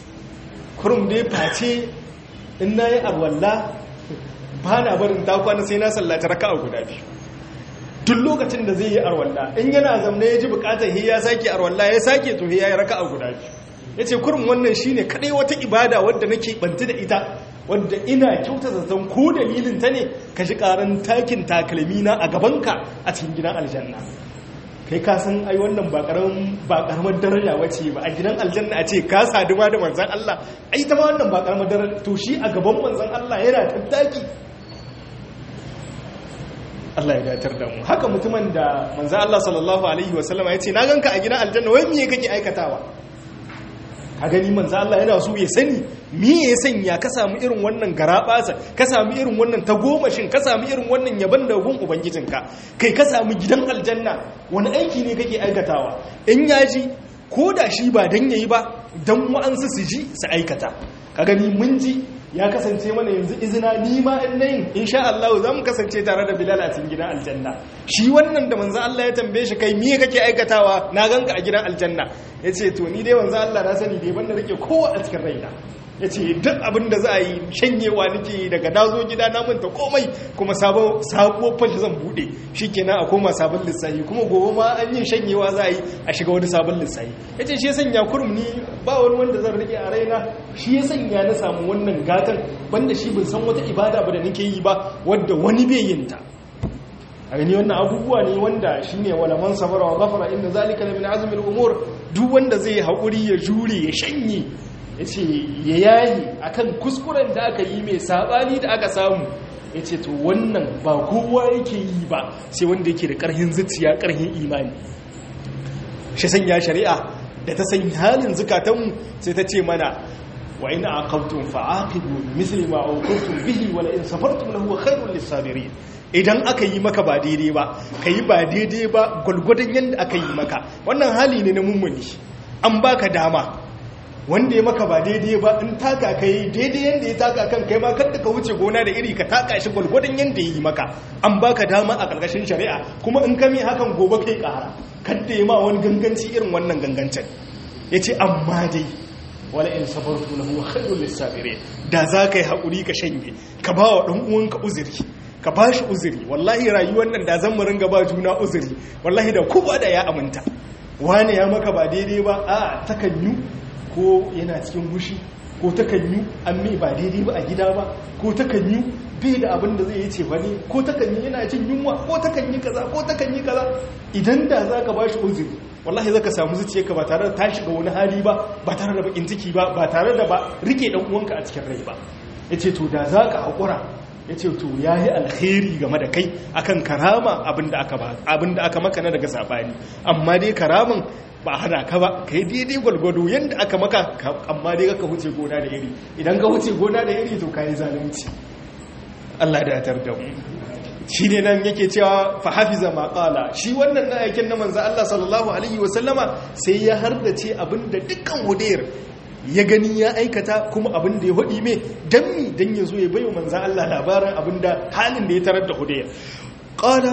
kurum dai face in na yi arwalla ba na barin takwana sai na sallata raka a guda biyu duk lokacin da zai yi arwalla in yana zamna ya ji bukatar ya sake arwalla ya sake to ya yi raka a guda biyu ya ce kurin wannan shi ne kaɗai wata ibada wadda nake bantu da ita wadda ina kyauta zaton ko dalilin ta ne ka ji ƙaran takin takalmina a gabanka a cikin gidan aljanna kai ka san ai wannan ba karamar daraja wace ba a gidan aljanna a ce ka saduwa da manzan Allah ai ta ma wannan ba karamar daraja to shi a gaban manzan Allah yana tattaki Allah ya datar da mu haka mutumin da manzo Allah sallallahu alaihi wasallama ya ce na ganka a gidan aljanna wai miye kake aikatawa ka gani manzo Allah yana so ya sani miye ya sanya ka samu irin wannan garabasa ka samu irin wannan tagomashin ka samu irin wannan yaban da gun ubangijinka kai ka samu gidan aljanna wani aiki ne kake aikatawa in yaji ko da shi ba dan yayi ba dan wa'ansu su ji su aikata ka gani mun ji ya kasance mana yanzu izina ni ma in nayin insha Allah za mu kasance tare da Bilal a cikin gidan aljanna shi wannan da manzo Allah ya tambaye shi kai miye kake aikatawa na ganka a gidan aljanna yace to ni dai manzo Allah na sani dai banda rike kowa a cikin raina yace duk abin da za a yi shanyewa nake daga nazo gida na manta komai kuma sabo sabuwar fashi zan bude shikenan a koma sabon lissafi kuma gobe ma an yin shanyewa za a yi a shiga wani sabon lissafi yace shi ya sanya kurum ni ba wani wanda zan rike a raina shi ya sanya na samu wannan gatan banda shi bin san wata ibada ba da nake yi ba wadda wani bai yin ta a gani wannan abubuwa ne wanda shi ne walaman sabara wa gafara inda zalika da min azumin umur duk wanda zai haƙuri ya jure ya shanye ya ce ya yayi akan kuskuren da aka yi mai saɓani da aka samu ya ce to wannan ba kowa yake yi ba sai wanda yake da ƙarhin zuciya ƙarhin imani shi sanya shari'a da ta san halin zukatanmu sai ta ce mana wa in aqabtum fa'aqibu misli ma uqibtum bihi wa la in safartum lahu khairul lisabirin idan aka yi maka ba daidai ba kai ba daidai ba gulgudan yanda aka yi maka wannan hali ne na mummuni an baka dama wanda ya maka ba daidai ba in taka ka yi daidai yadda ya taka kan kai ma kada ka wuce gona da iri ka taka shi gwalgwadon yadda ya yi maka an baka dama a ƙarƙashin shari'a kuma in kame hakan gobe kai ƙara kada ya ma wani ganganci irin wannan gangancin ya ce amma dai wala in sabartu lahu khairul lisabire da za ka yi haƙuri ka shanye ka ba wa ɗan uwanka uzuri ka ba shi uzuri wallahi rayuwar nan da zan mu ringa ba juna uzuri wallahi da kowa da ya aminta wane ya maka ba daidai ba a takan yi ko yana cikin hushi ko takan yi an mai ba daidai ba a gida ba ko takan yi bai da abin da zai yi ce wani ko takan yi yana cin yunwa ko takan yi kaza ko takan yi kaza idan da za ka ba shi uzuri wallahi za ka samu zuciyarka ba tare da ta shiga wani hali ba ba tare da bakin ciki ba ba tare da ba rike dan uwanka a cikin rai ba ya ce to da za ka haƙura ya ce to ya yi alkhairi game da kai akan karama abinda aka maka na daga sabani amma dai karamin ba hana ka ba ka yi daidai gwalgwado yadda aka maka amma dai ka wuce gona da iri idan ka wuce gona da iri to ka yi zalunci Allah da ya da mu shi ne nan yake cewa fa hafiza ma qala shi wannan na aikin na manzo Allah sallallahu alaihi wasallama sai ya hardace abinda dukkan hudayr ya gani ya aikata kuma abin da ya hudi mai dan mi dan ya zo ya bayo manzan Allah labarin abin da halin da ya tarar da hudayya qala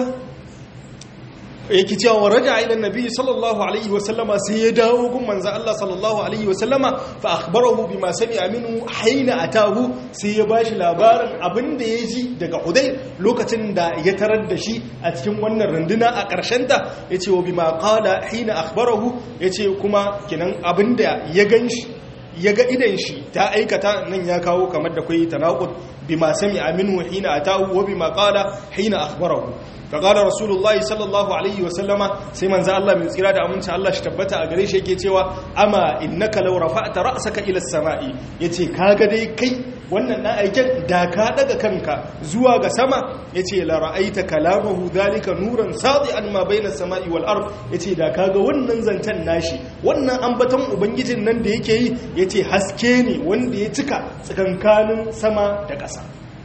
yake cewa wa raja ila nabi sallallahu alaihi wa sallama sai ya dawo gun manzan Allah sallallahu alaihi wa sallama fa akhbarahu bima sami'a minhu haina atahu sai ya bashi labarin abin da ya ji daga hudayr lokacin da ya tarar da shi a cikin wannan runduna a ƙarshen ta yace wa bima qala hina akhbarahu yace kuma kinan abin da ya ganshi ya ga idan shi ta aikata nan ya kawo kamar da kwai tanaqud bima sami aminu hina atahu wa bima qala hina akhbarahu fa qala rasulullahi sallallahu alaihi wa sallama sai manzo Allah mai tsira da aminci Allah shi tabbata a gare shi yake cewa ama innaka law rafa'ta ra'saka ila as-sama'i yace kaga dai kai wannan na aiken da ka daga kanka zuwa ga sama yace la ra'aita kalamahu dhalika nuran sadi'an ma bayna as-sama'i wal ard yace da kaga wannan zancen nashi wannan ambaton ubangijin nan da yake yi yace haske ne wanda ya cika tsakankanin sama da ƙasa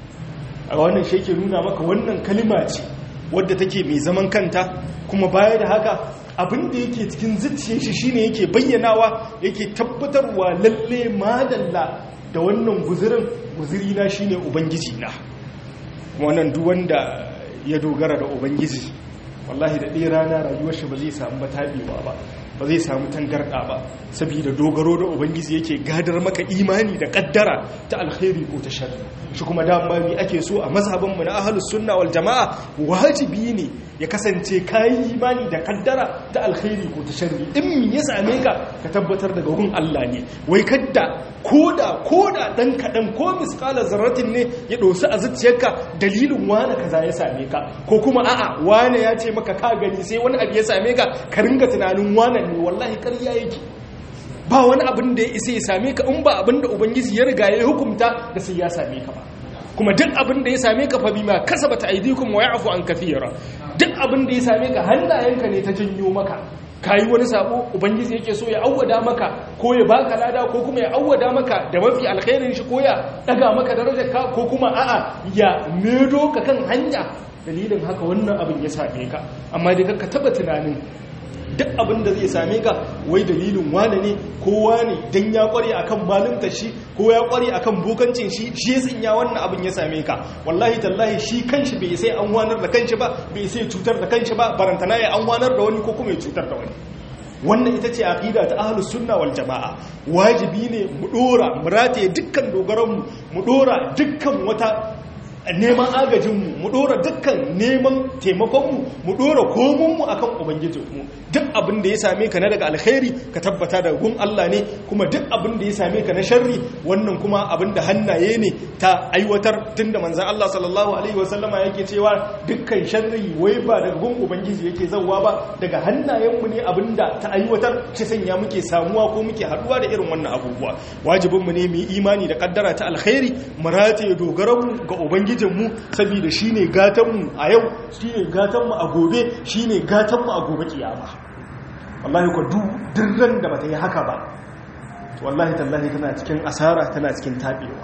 a wannan shi ke nuna maka wannan kalima ce wadda take mai zaman kanta kuma baya da haka abin da yake cikin zuciyar shi shine yake bayyanawa yake tabbatarwa lalle madalla da wannan guzirin guziri na shine ubangiji na wannan duk wanda ya dogara da ubangiji wallahi da ɗaya rana rayuwar shi ba zai samu batabewa ba ba zai samu tangarɗa ba saboda dogaro da ubangiji yake gadar maka imani da kaddara ta alkhairi ko ta sharri shi kuma dama mi ake so a mazhabin mu na ahlus sunna wal jamaa wajibi ne ya kasance kayi imani da kaddara ta alkhairi ko ta sharri in mi ya same ka ka tabbatar daga gun Allah ne wai kadda koda koda dan kadan ko misqala zarratin ne ya dosu a zuciyarka dalilin wani kaza ya same ka ko kuma a'a wani ya ce maka ka gani sai wani abu ya same ka ka ringa tunanin wani ne wallahi ƙarya yake ba wani abin da ya isa ya same ka in ba abin da ubangiji ya riga ya hukumta da sai ya same ka ba kuma duk abin da ya same ka fa bima kasabata aydikum wa ya'fu an kathira duk abin da ya same ka hannayenka ne ta janyo maka kayi wani sabo ubangiji yake so ya awwada maka ko ya baka lada ko kuma ya awwada maka da mafi alkhairin shi ko ya daga maka darajar ka ko kuma a'a ya medo ka kan hanya dalilin haka wannan abin ya same ka amma dai ka taba tunanin duk abin da zai same ka wai dalilin wane ne ko wane dan ya kware akan malumta shi ko ya kware akan bokancin shi shi ya sanya wannan abin ya same ka wallahi tallahi shi kanshi bai sai an wanar da kanshi ba bai sai cutar da kanshi ba barantana ya an wanar da wani ko kuma ya cutar da wani wannan ita ce aqida ta ahlus sunna wal jamaa wajibi ne mu dora mu rataye dukkan dogaran mu mu dora dukkan wata neman agajinmu mu dora dukkan neman taimakonmu mu dora komonmu akan ubangijinmu duk abin da ya same ka na daga alkhairi ka tabbata da gun Allah ne kuma duk abin da ya same ka na sharri wannan kuma abin da hannaye ne ta aiwatar tunda manzon Allah sallallahu alaihi wasallama yake cewa dukkan sharri wai ba daga gun ubangiji yake zawwa ba daga hannayenmu ne abin da ta aiwatar shi sanya muke samuwa ko muke haduwa da irin wannan abubuwa wajibinmu ne mu yi imani da kaddara ta alkhairi mu rataye dogaranmu ga ubangiji ubangijinmu saboda shi ne gatanmu a yau shi ne gatanmu a gobe shi ne gatanmu a gobe kiyama wallahi ku dirran da bata yi haka ba wallahi tallahi tana cikin asara tana cikin tabewa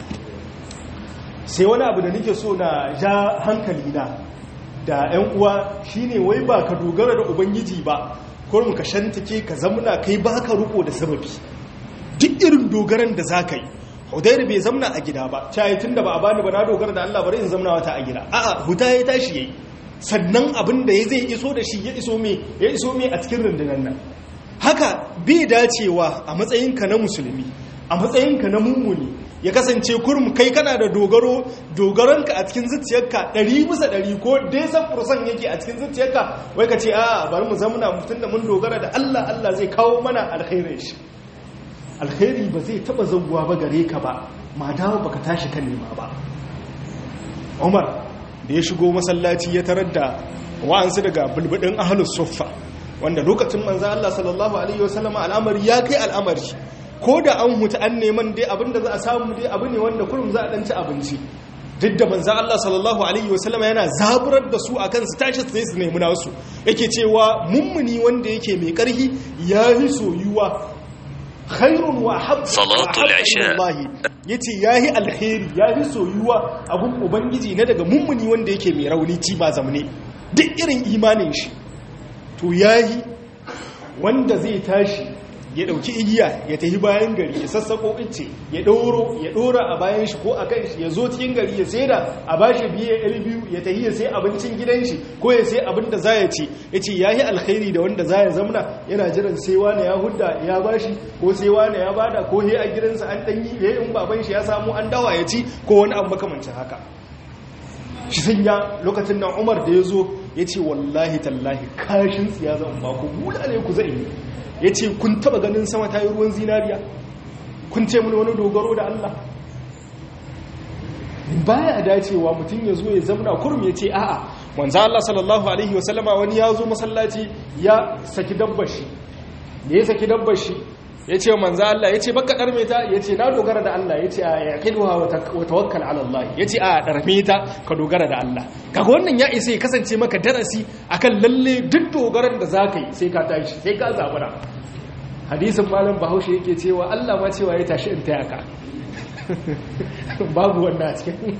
sai wani abu da nake so na ja hankali na da 'yan uwa shine wai ba ka dogara da ubangiji ba kurum ka shantake ka zamuna kai ba ka riko da sababi duk irin dogaran da za ka yi hudairu bai zamna a gida ba cayi tun da ba a bani ba na dogara da allah bari in zamna wata a gida a'a huta ya tashi yayi sannan abin da ya zai iso da shi ya iso me ya iso me a cikin rundunar nan haka bai dacewa a matsayinka na musulmi a matsayinka na mummuni ya kasance kurum kai kana da dogaro dogaronka a cikin zuciyarka ɗari bisa ɗari ko dai san fursan yake a cikin zuciyarka wai ka ce a bari mu zamuna mutum da mun dogara da Allah Allah zai kawo mana alkhairin shi alkhairi ba zai taba zauwa ba gare ka ba ma dawo baka tashi kan nema ba Umar da ya shigo masallaci ya tarar da wa'ansu daga bulbudin ahlus suffa wanda lokacin manzo Allah sallallahu alaihi wasallam al'amari ya kai al'amari ko da an huta an neman dai abinda za a samu dai abu ne wanda kullum za a dan ci abinci duk da manzo Allah sallallahu alaihi wasallam yana zaburar da su akan su tashi su su nemi nasu yake cewa mummuni wanda yake mai karhi yayi soyuwa khairun wa hab Salatul isha. yace yayi alkhairi yayi soyuwa abun ubangiji na daga mummuni wanda yake mai rauni ci ba zamne duk irin imanin shi to yayi wanda zai tashi ya dauki igiya ya tafi bayan gari ya sassako ice ya ɗoro ya ɗora a bayan shi ko a kan shi ya zo cikin gari ya sai da a bashi biye ɗari biyu ya tafi ya sai abincin gidan shi ko ya sai abin da za ya ci ya ce ya yi alkhairi da wanda za ya zamna yana jiran sai wani ya hudda ya bashi ko sai wani ya bada ko he a gidansa an ɗanyi ya in baban shi ya samu an dawa ya ci ko wani abu makamancin haka shi sun ya lokacin nan umar da ya zo ya ce wallahi tallahi kashin tsiya zan ba ku buɗa ne ku zai yi ya ce kun taba ganin sama ta yi ruwan zinariya kun ce mini wani dogaro da Allah baya dacewa mutum ya zo ya zamna kurum ya ce a'a wanzu Allah sallallahu alaihi wasallama wani ya zo masallaci ya saki dabbar shi da ya saki dabbar shi ya ce manzo Allah ya ce baka ɗarme ta ya ce na dogara da Allah ya ce a yaqiduha wa tawakkal ala Allah ya ce a ɗarme ta ka dogara da Allah kaga wannan ya isa ya kasance maka darasi akan lalle duk dogaran da zaka yi sai ka tashi sai ka zabura hadisin malam Bahaushe yake cewa Allah ma cewa ya tashi in taya ka babu wannan a cikin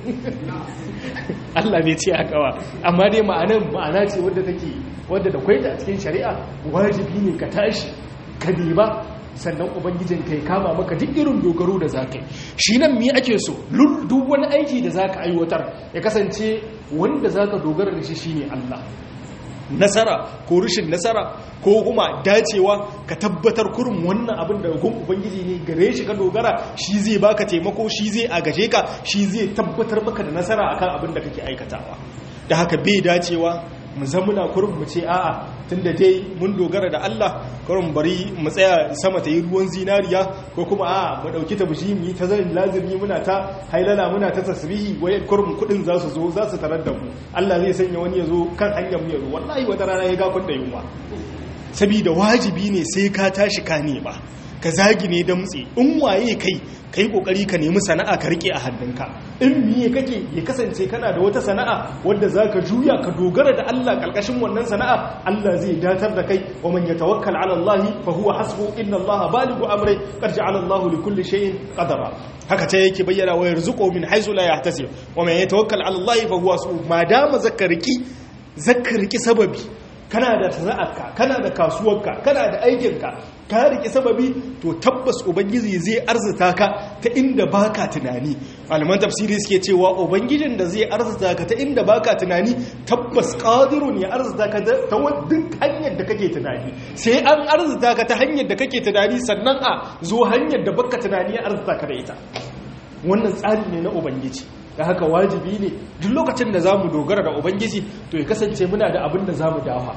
Allah bai ce haka ba amma dai ma'anan ma'ana ce wadda take wadda da kwaita a cikin shari'a wajibi ne ka tashi ka ba sannan ubangijin kai kama maka duk irin dogaro da za ka yi shi nan mi ake so duk wani aiki da za ka aiwatar ya kasance wanda za ka dogara da shi shi ne Allah nasara ko rushin nasara ko kuma dacewa ka tabbatar kurin wannan abin da gun ubangiji ne gare shi ka dogara shi zai baka taimako shi zai agaje ka shi zai tabbatar maka da nasara akan abin da kake aikatawa da haka bai dacewa mu zamuna kurin mu ce a'a tunda dai mun dogara da Allah kurin bari mu tsaya sama ta yi ruwan zinariya ko kuma a'a mu dauki ta bushi mu yi ta zan lazimi muna ta hailala muna ta tasbihi wai kurin kudin za su zo za su tarar da mu Allah zai sanya wani ya zo kan hanyar mu ya zo wallahi wata rana ya ga kun da yunwa saboda wajibi ne sai ka tashi ka nema ka zagi ne damtse in waye kai kai kokari ka nemi sana'a ka rike a hannunka in miye kake ya kasance kana da wata sana'a wadda zaka juya ka dogara da Allah kalkashin wannan sana'a Allah zai datar da kai wa man yatawakkal ala Allah fa huwa hasbu inna Allah balighu amri qad ja'ala Allah li kulli shay'in qadara haka ta yake bayyana wa yarzuqu min haythu la yahtasib wa man yatawakkal ala Allah fa huwa hasbu madama zakariki zakariki sababi kana da sana'arka kana da kasuwarka kana da aikinka ka rike sababi to tabbas ubangiji zai arzuta ka ta inda baka tunani malaman tafsiri suke cewa ubangijin da zai arzuta ka ta inda baka tunani tabbas qadirun ya arzuta ka ta duk hanyar da kake tunani sai an arzuta ka ta hanyar da kake tunani sannan a zo hanyar da baka tunani ya arzuta ka da ita wannan tsari ne na ubangiji da haka wajibi ne duk lokacin da za mu dogara da ubangiji to ya kasance muna da abin da za mu dafa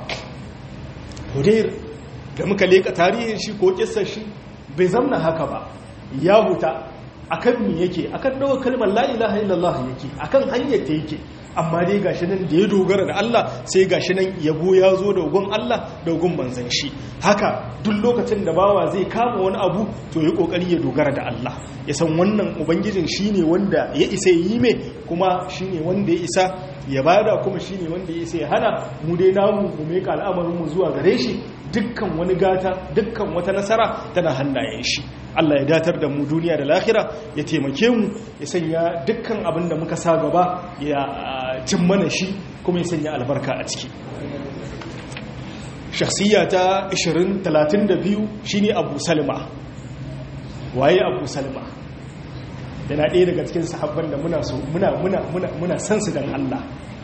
hudair da muka leka tarihin shi ko kissar shi bai zamna haka ba ya huta akan me yake akan dawo kalmar la ilaha illallah yake akan hanyar ta yake amma dai gashi nan da ya dogara da Allah sai gashi nan yabo ya zo da gun Allah da gun manzan shi haka duk lokacin da bawa zai kama wani abu to ya kokari ya dogara da Allah ya san wannan ubangijin shine wanda ya isa yi mai kuma shine wanda ya isa ya bada kuma shine wanda ya sai hana mu dai namu mu meka al'amarin mu zuwa gare shi dukkan wani gata dukkan wata nasara tana hannayen shi Allah ya datar da mu duniya da lahira ya taimake mu ya sanya dukkan abin da muka sa gaba ya cin mana shi kuma ya sanya albarka a ciki shakhsiya ta 2032 shine Abu Salma waye Abu Salma yana ɗaya daga cikin sahabban da muna so muna muna muna muna san su dan Allah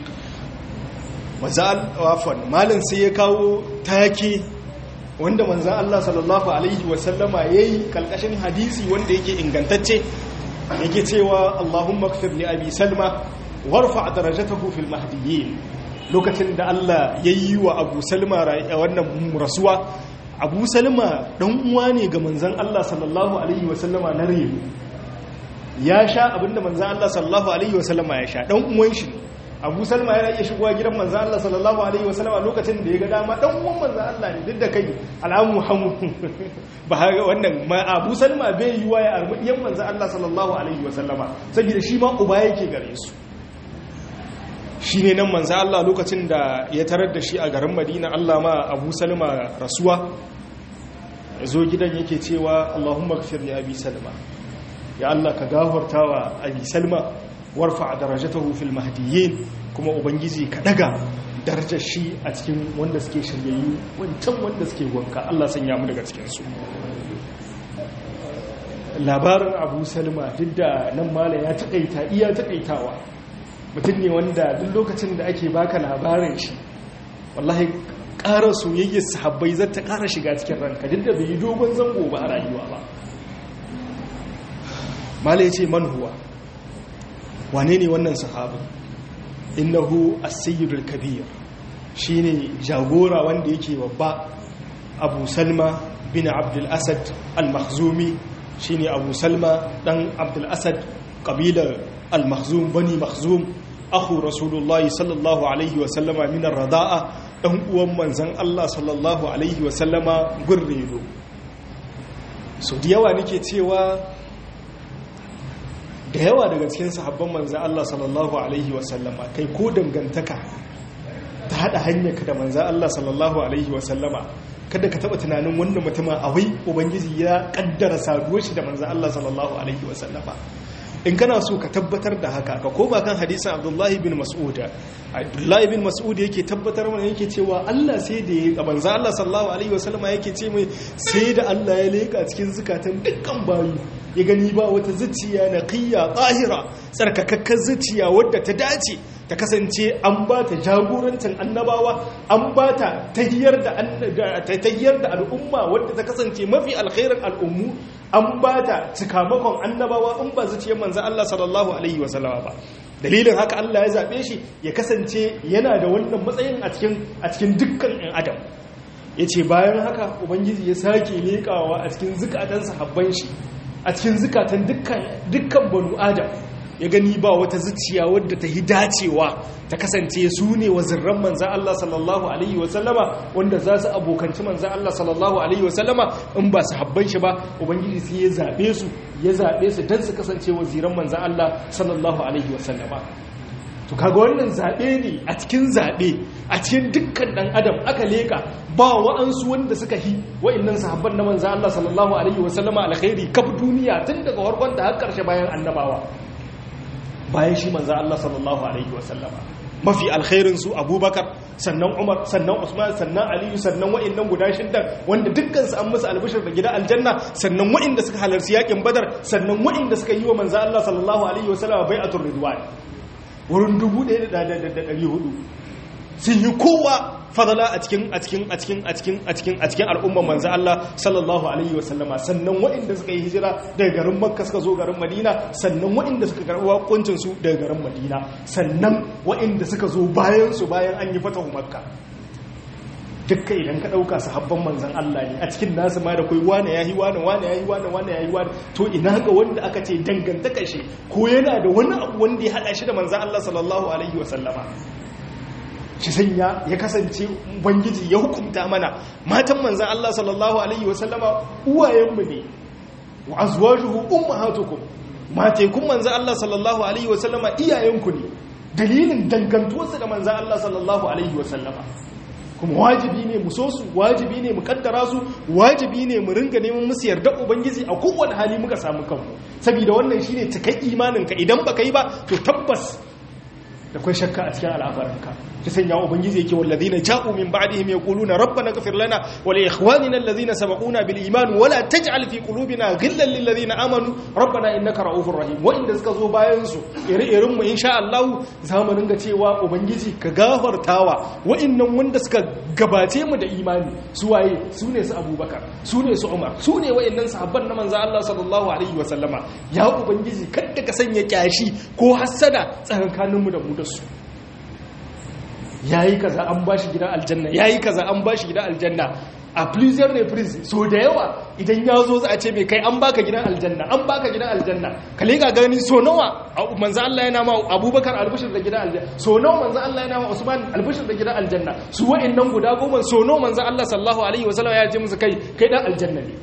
wazal wafan malin sai ya kawo take wanda manzan Allah sallallahu Alaihi wasallama ya yi kalkashin hadisi wanda yake ingantacce yake cewa Allahumma kfir li abi salma warfa darajatahu fil mahdiyyin lokacin da Allah ya yi wa abu salma wannan rasuwa abu salma dan uwa ne ga manzan Allah sallallahu Alaihi wasallama na rewu ya sha abinda manzan Allah sallallahu Alaihi wasallama ya sha dan uwan shi abu salma yana iya shigowa gidan manzan Allah sallallahu Alaihi wasallama lokacin da ya ga dama ɗan uwan manzan Allah ne duk da kai al'amu hamu ba wannan abu salma bai yi wa ya arbuɗiyan manzan Allah sallallahu Alaihi wasallama saboda shi ma uba yake gare su shi ne nan manzan Allah lokacin da ya tarar da shi a garin madina Allah ma abu salma rasuwa ya zo gidan yake cewa Allahumma kafir ya abi salma ya Allah ka gafarta wa abi salma warfa darajatahu fil mahdiyyin kuma ubangiji ka daga darajar shi a cikin wanda suke shiryayyu wancan wanda suke wanka Allah sanya mu daga cikin su labarin Abu Salma duk da nan mala ya takaita iya takaitawa mutum ne wanda duk lokacin da ake baka labarin shi wallahi ƙara soyayyar sahabbai zai ta ƙara shiga cikin ranka duk da bai yi dogon zango ba a rayuwa ba mala ya ce man huwa wane ne wannan sahabin innahu as-sayyidul kabir shine jagora wanda yake babba abu salma bin abdul asad al-makhzumi shine abu salma dan abdul asad kabilar al-makhzum bani makhzum akhu rasulullahi sallallahu alaihi wa sallama min ar-rada'a dan uwan manzon Allah sallallahu alaihi wa sallama gurredo so da yawa nake cewa da yawa daga cikin sahabban manzo Allah sallallahu alaihi wasallama kai ko dangantaka ta hada hanyarka da manzo Allah sallallahu alaihi wasallama kada ka taba tunanin wannan mutumin awai ubangiji ya kaddara saduwar shi da manzo Allah sallallahu alaihi wasallama in kana so ka tabbatar da haka ka koma kan hadisin Abdullahi bin Mas'ud Abdullahi bin Mas'ud yake tabbatar mana yake cewa Allah sai da ya manzo Allah sallallahu alaihi wasallama yake ce mai sai da Allah ya leka cikin zukatan dukkan bayu ya gani ba wata zuciya na kiyya tsahira tsarkakakkar zuciya wadda ta dace ta kasance an ba ta jagorancin annabawa an ba ta tahiyar da al'umma wadda ta kasance mafi alkhairar al'ummu an ba ta cikamakon annabawa in ba zuciyar manzan Allah sallallahu alaihi wasallama ba dalilin haka Allah ya zaɓe shi ya kasance yana da wannan matsayin a cikin dukkan 'yan adam ya ce bayan haka ubangiji ya sake leƙawa a cikin zukatan sahabban shi a cikin zukatan dukkan banu adam ya gani ba wata zuciya wadda ta yi dacewa ta kasance su ne wazirran manzan Allah sallallahu Alaihi wasallama wanda za su abokanci manzan Allah sallallahu Alaihi wasallama in ba su habban shi ba ubangiji sai ya zaɓe su ya zaɓe su don su kasance waziran manzan Allah sallallahu Alaihi wasallama to kaga wannan zaɓe ne a cikin zaɓe a cikin dukkan ɗan adam aka leƙa ba wa'ansu wanda suka hi wa'innan sahabban na manzan Allah sallallahu Alaihi wasallama alkhairi kaf duniya tun daga farkon da har ƙarshe bayan annabawa bayan shi manzan Allah sallallahu Alaihi wasallama mafi alkhairin su abubakar sannan umar sannan usman sannan aliyu sannan wa'annan guda shidda wanda dukkansu an musu albishir da gida aljanna sannan wa'anda suka halarci yakin badar sannan wa'anda suka yi wa manzan Allah sallallahu Alaihi wasallama bai'atul ridwan wurin 1400 sun yi kowa fadala a cikin a cikin a cikin a cikin a cikin a cikin al'umman manzo Allah sallallahu alaihi wasallama sannan waɗanda suka yi hijira daga garin Makka suka zo garin Madina sannan waɗanda suka karɓi wakuncin su daga garin Madina sannan waɗanda suka zo bayan su bayan an yi fatahu Makka dukkan idan ka ɗauka sahabban manzan Allah ne a cikin nasu ma da kai wane yayi wane wane yayi wane wane yayi wane to ina ga wanda aka ce dangantaka shi ko yana da wani abu wanda ya hada shi da manzan Allah sallallahu alaihi wasallama shi sanya ya kasance ubangiji ya hukunta mana matan manzan Allah sallallahu alaihi wasallama uwayenmu ne wa azwajuhu ummahatukum matekun manzan Allah sallallahu alaihi wasallama iyayenku ne dalilin dangantuwarsa da manzan Allah sallallahu alaihi wasallama kuma wajibi ne mu so su wajibi ne mu kaddara su wajibi ne mu ringa neman musu yarda ubangiji a kowane hali muka samu kanmu saboda wannan shine cikai imanin ka idan baka yi ba to tabbas da kai shakka a cikin al'amuranka ki sanya ubangiji yake wallazina ja'u min ba'dihim yaquluna rabbana ighfir lana wa li ikhwanina alladhina sabaquna bil iman wa la taj'al fi qulubina ghillan lil ladina amanu rabbana innaka ra'ufur rahim wa inda suka zo bayan su ire-iren mu insha Allah zamu ringa cewa ubangiji ka gafartawa wa'annan wanda suka gabace mu da imani su waye su ne su Abubakar su ne su Umar su ne wa'annan sahabban na manzo Allah sallallahu alaihi wa sallama ya ubangiji kada ka sanya kyashi ko hasada tsakankaninmu da mu da su yayi kaza an bashi gidan aljanna yayi kaza an bashi gidan aljanna a pleasure ne prince so da yawa idan ya zo za a ce mai kai an baka gidan aljanna an baka gidan aljanna ka lega gani so nawa manzo Allah yana ma Abubakar albishir da gidan aljanna so nawa manzo Allah yana ma Usman albishir da gidan aljanna su wa'annan guda goma so nawa manzo Allah sallallahu alaihi wasallam ya ce musu kai kai dan aljanna ne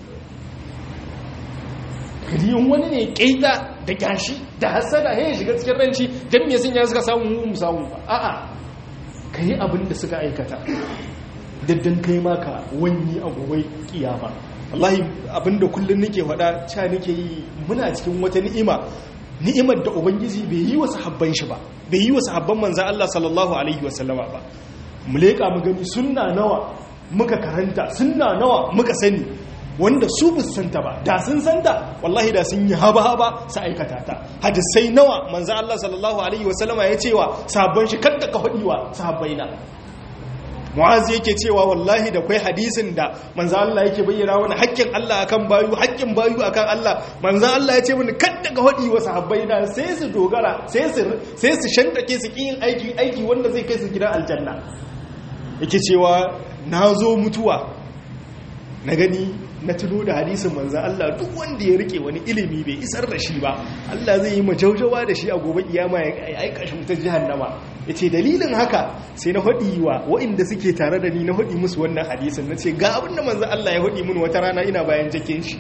kadi in wani ne kaita da gashi da hasada ya shiga cikin ranci dan me sun ya suka samu mu samu ba a'a kai abin da suka aikata daddan kai maka wani a gobe kiyama wallahi abinda kullun nake faɗa cha nake yi muna cikin wata ni'ima ni'imar da ubangiji bai yi wa sahabban shi ba bai yi wa sahabban manzo Allah sallallahu alaihi wasallama ba mu leka mu gani sunna nawa muka karanta sunna nawa muka sani wanda su santa ba da sun santa wallahi da sun yi haba haba su aikata ta hadisai nawa manzo Allah sallallahu alaihi wasallama ya cewa sabon shi kadda ka fadiwa sahabbaina mu'azi yake cewa wallahi da kwai hadisin da manzo Allah yake bayyana wani haƙƙin Allah akan bayu haƙƙin bayu akan Allah manzo Allah ya ce mini kadda ka hadi wa sahabbai da sai su dogara sai su sai su shantake su kin aiki aiki wanda zai kai su gidan aljanna yake cewa nazo mutuwa na gani na tuno da hadisin manzan Allah duk wanda ya rike wani ilimi bai isar da shi ba Allah zai yi majaujawa da shi a gobe kiyama ya aika shi wutar jahannama ya ce dalilin haka sai na haɗi wa waɗanda suke tare da ni na haɗi musu wannan hadisin na ce ga abin da manzan Allah ya haɗi mun wata rana ina bayan jakin shi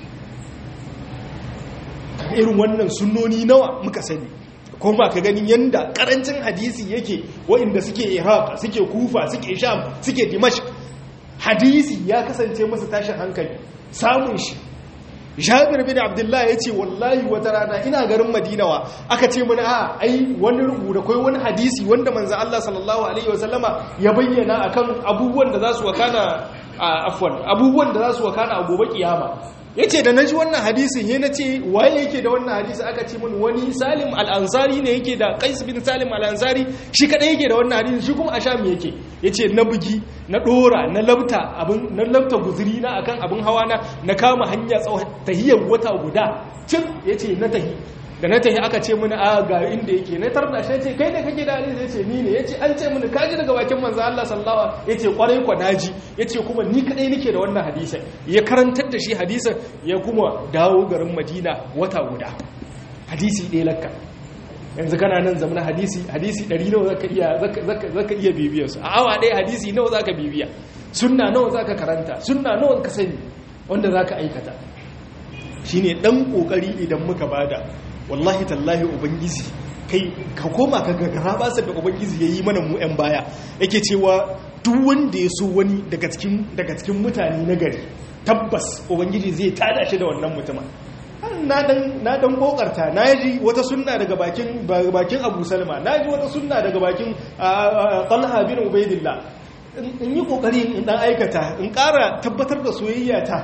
irin wannan sunnoni nawa muka sani ko ba ka ganin yanda karancin hadisi yake waɗanda suke iraq suke kufa suke sham suke dimashq hadisi ya kasance masa tashin hankali samun shi jabir bin abdullah ya ce wallahi wata rana ina garin madinawa aka ce mana a ai wani rubuta kai wani hadisi wanda manzo Allah sallallahu alaihi wasallama ya bayyana akan abubuwan da za su wakana afwan abubuwan da za su wakana a gobe kiyama yace da naji wannan hadisin he nace waye yake da wannan hadisi aka ce mun wani Salim al-Ansari ne yake da Qais bin Salim al-Ansari shi kadai yake da wannan hadisin shi kuma a Sham yake yace na bugi na dora na labta abin na labta guzuri na akan abin hawa na na kama hanya tsawon tahiyar wata guda cin yace na tahi da na tahi aka ce mini a ga inda yake na tarda shi ce kai ne kake da hadisi yace ni ne yace an ce mini kaji daga bakin manzo Allah sallallahu alaihi yace kwarai kwa naji yace kuma ni kadai nake da wannan hadisin ya karantar da shi hadisin ya kuma dawo garin Madina wata guda hadisi ɗaya lakka yanzu kana nan zamanin hadisi hadisi 100 nawa zaka iya zaka zaka iya bibiyar su a awa ɗaya hadisi nawa zaka bibiya sunna nawa zaka karanta sunna nawa ka sani wanda zaka aikata shine dan kokari idan muka bada wallahi tallahi ubangiji kai ka koma ka gagara basar da ubangiji ya yi mana mu 'yan baya yake cewa duk wanda ya so wani daga cikin mutane na gari tabbas ubangiji zai tada shi da wannan mutumin na dan kokarta na ji wata sunna daga bakin bakin abu salma na ji wata sunna daga bakin talha bin ubaidillah in yi kokari in dan aikata in kara tabbatar da soyayya ta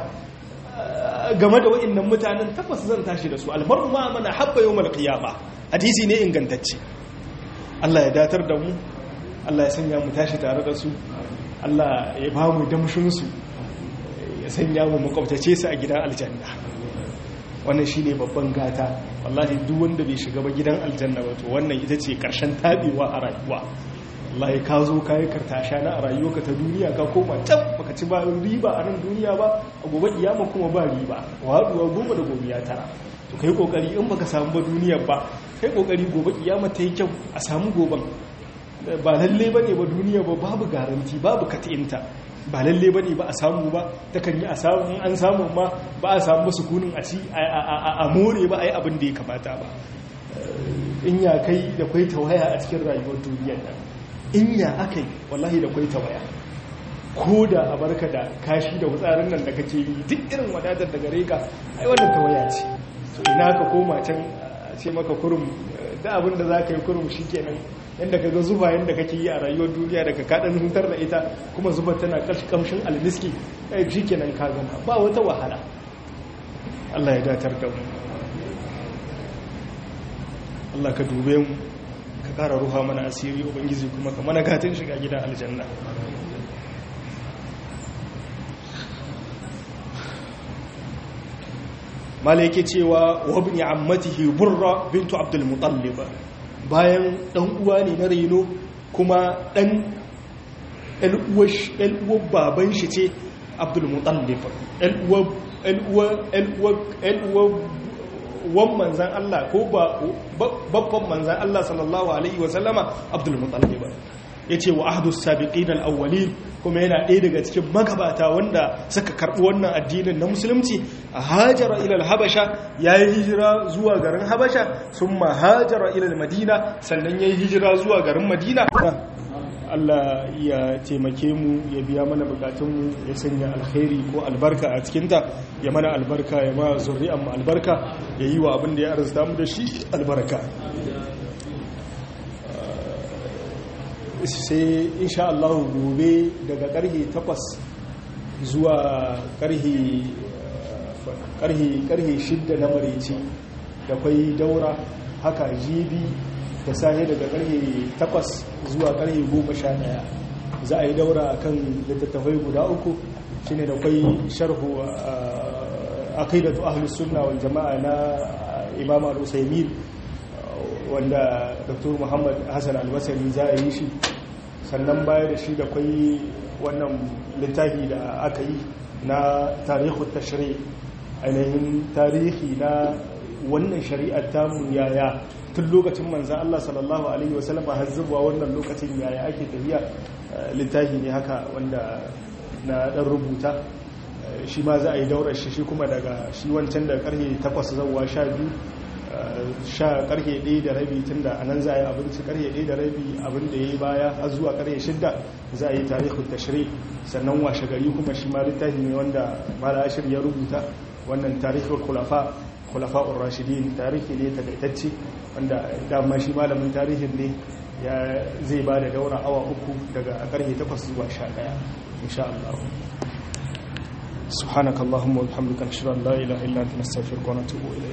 game da wa'annan mutanen tabbas zan tashi da su almaru ma mana habba yawmal qiyama hadisi ne ingantacce Allah ya datar da mu Allah ya sanya mu tashi tare da su Allah ya ba mu damshin su ya sanya mu makwabtace su a gidan aljanna wannan shine babban gata wallahi duk wanda bai shiga ba gidan aljanna ba to wannan ita ce karshen tabewa a rayuwa wallahi ka zo ka yi kartasha na a rayuwarka ta duniya ka koma can baka ci ba riba a nan duniya ba a gobe kiyama kuma ba riba waduwa goma da gobe ya tara to kai kokari in baka samu ba duniyar ba kai kokari gobe kiyama ta yi kyau a samu goban ba lalle bane ba duniya ba babu garanti babu katinta ba lalle bane ba a samu ba takan yi a samu in an samu ma ba a samu sukunin a ci a more ba a yi abin da ya kamata ba in ya kai da kwai tawaya a cikin rayuwar duniyar nan in ya akai wallahi da kwai tawaya ko da a barka da kashi da wutsarin nan da kake yi duk irin wadatar da gare ka ai wannan tawaya ce to ina ka koma can a ce maka kurum da abin da za ka yi kurum shi kenan yadda ka ga zuba yadda kake yi a rayuwar duniya daga kaɗan hutar da ita kuma zuba tana kamshin almiski shi kenan ka gama ba wata wahala Allah ya datar da mu Allah ka dube mu ka ƙara ruha mana asiri ubangiji kuma ka mana gatin shiga gidan aljanna mala yake cewa wabni ammatihi burra bintu abdul mutallib bayan dan uwa ne na reno kuma dan uwar baban shi ce abdul mutallib wan manzan Allah ko babban manzan Allah sallallahu alaihi wasallama abdul mutallib ya ce wa ahdus sabiqin al-awwalin kuma yana ɗaya daga cikin magabata wanda suka karɓi wannan addinin na musulunci a hajara ilal habasha ya yi hijira zuwa garin habasha sun ma hajara ilal madina sannan ya yi hijira zuwa garin madina Allah ya taimake mu ya biya mana bukatunmu ya sanya alkhairi ko albarka a cikinta ya mana albarka ya ma zurri'an mu albarka ya yi wa abin da ya arzuta mu da shi albarka sai insha Allah gobe daga karhe 8 zuwa karhe karhe karhe 6 na mareci da kwai daura haka jibi da sahe daga karhe 8 zuwa karhe 11 za a yi daura akan littattafai guda uku shine da kwai sharhu aqidatu ahlus sunna wal jamaa na imam al-usaymin wanda dr muhammad hassan albasari za a yi shi sannan baya da shi da kwai wannan littafi da aka yi na tarihin tashri ainihin tarihi na wannan shari'ar tamu yaya tun lokacin manzan Allah sallallahu Alaihi wasallam har zuwa wannan lokacin yaya ake tafiya littafi ne haka wanda na dan rubuta shi ma za a yi daurar shi shi kuma daga shi wancan da karfe 8 zauwa 12 sha karfe ɗaya da rabi tun da anan za a yi abinci karfe ɗaya da rabi abin da ya yi baya har zuwa karfe shidda za a yi tarihin tashiri sannan washe gari kuma shi ma littafi ne wanda mala ashir ya rubuta wannan tarihin kulafa kulafa urashidin tarihi ne takaitacce wanda dama shi malamin tarihin ne ya zai ba da daura awa uku daga karfe takwas zuwa sha ɗaya insha Allah سبحانك اللهم وبحمدك نشهد ان لا اله الا انت نستغفرك ونتوب اليك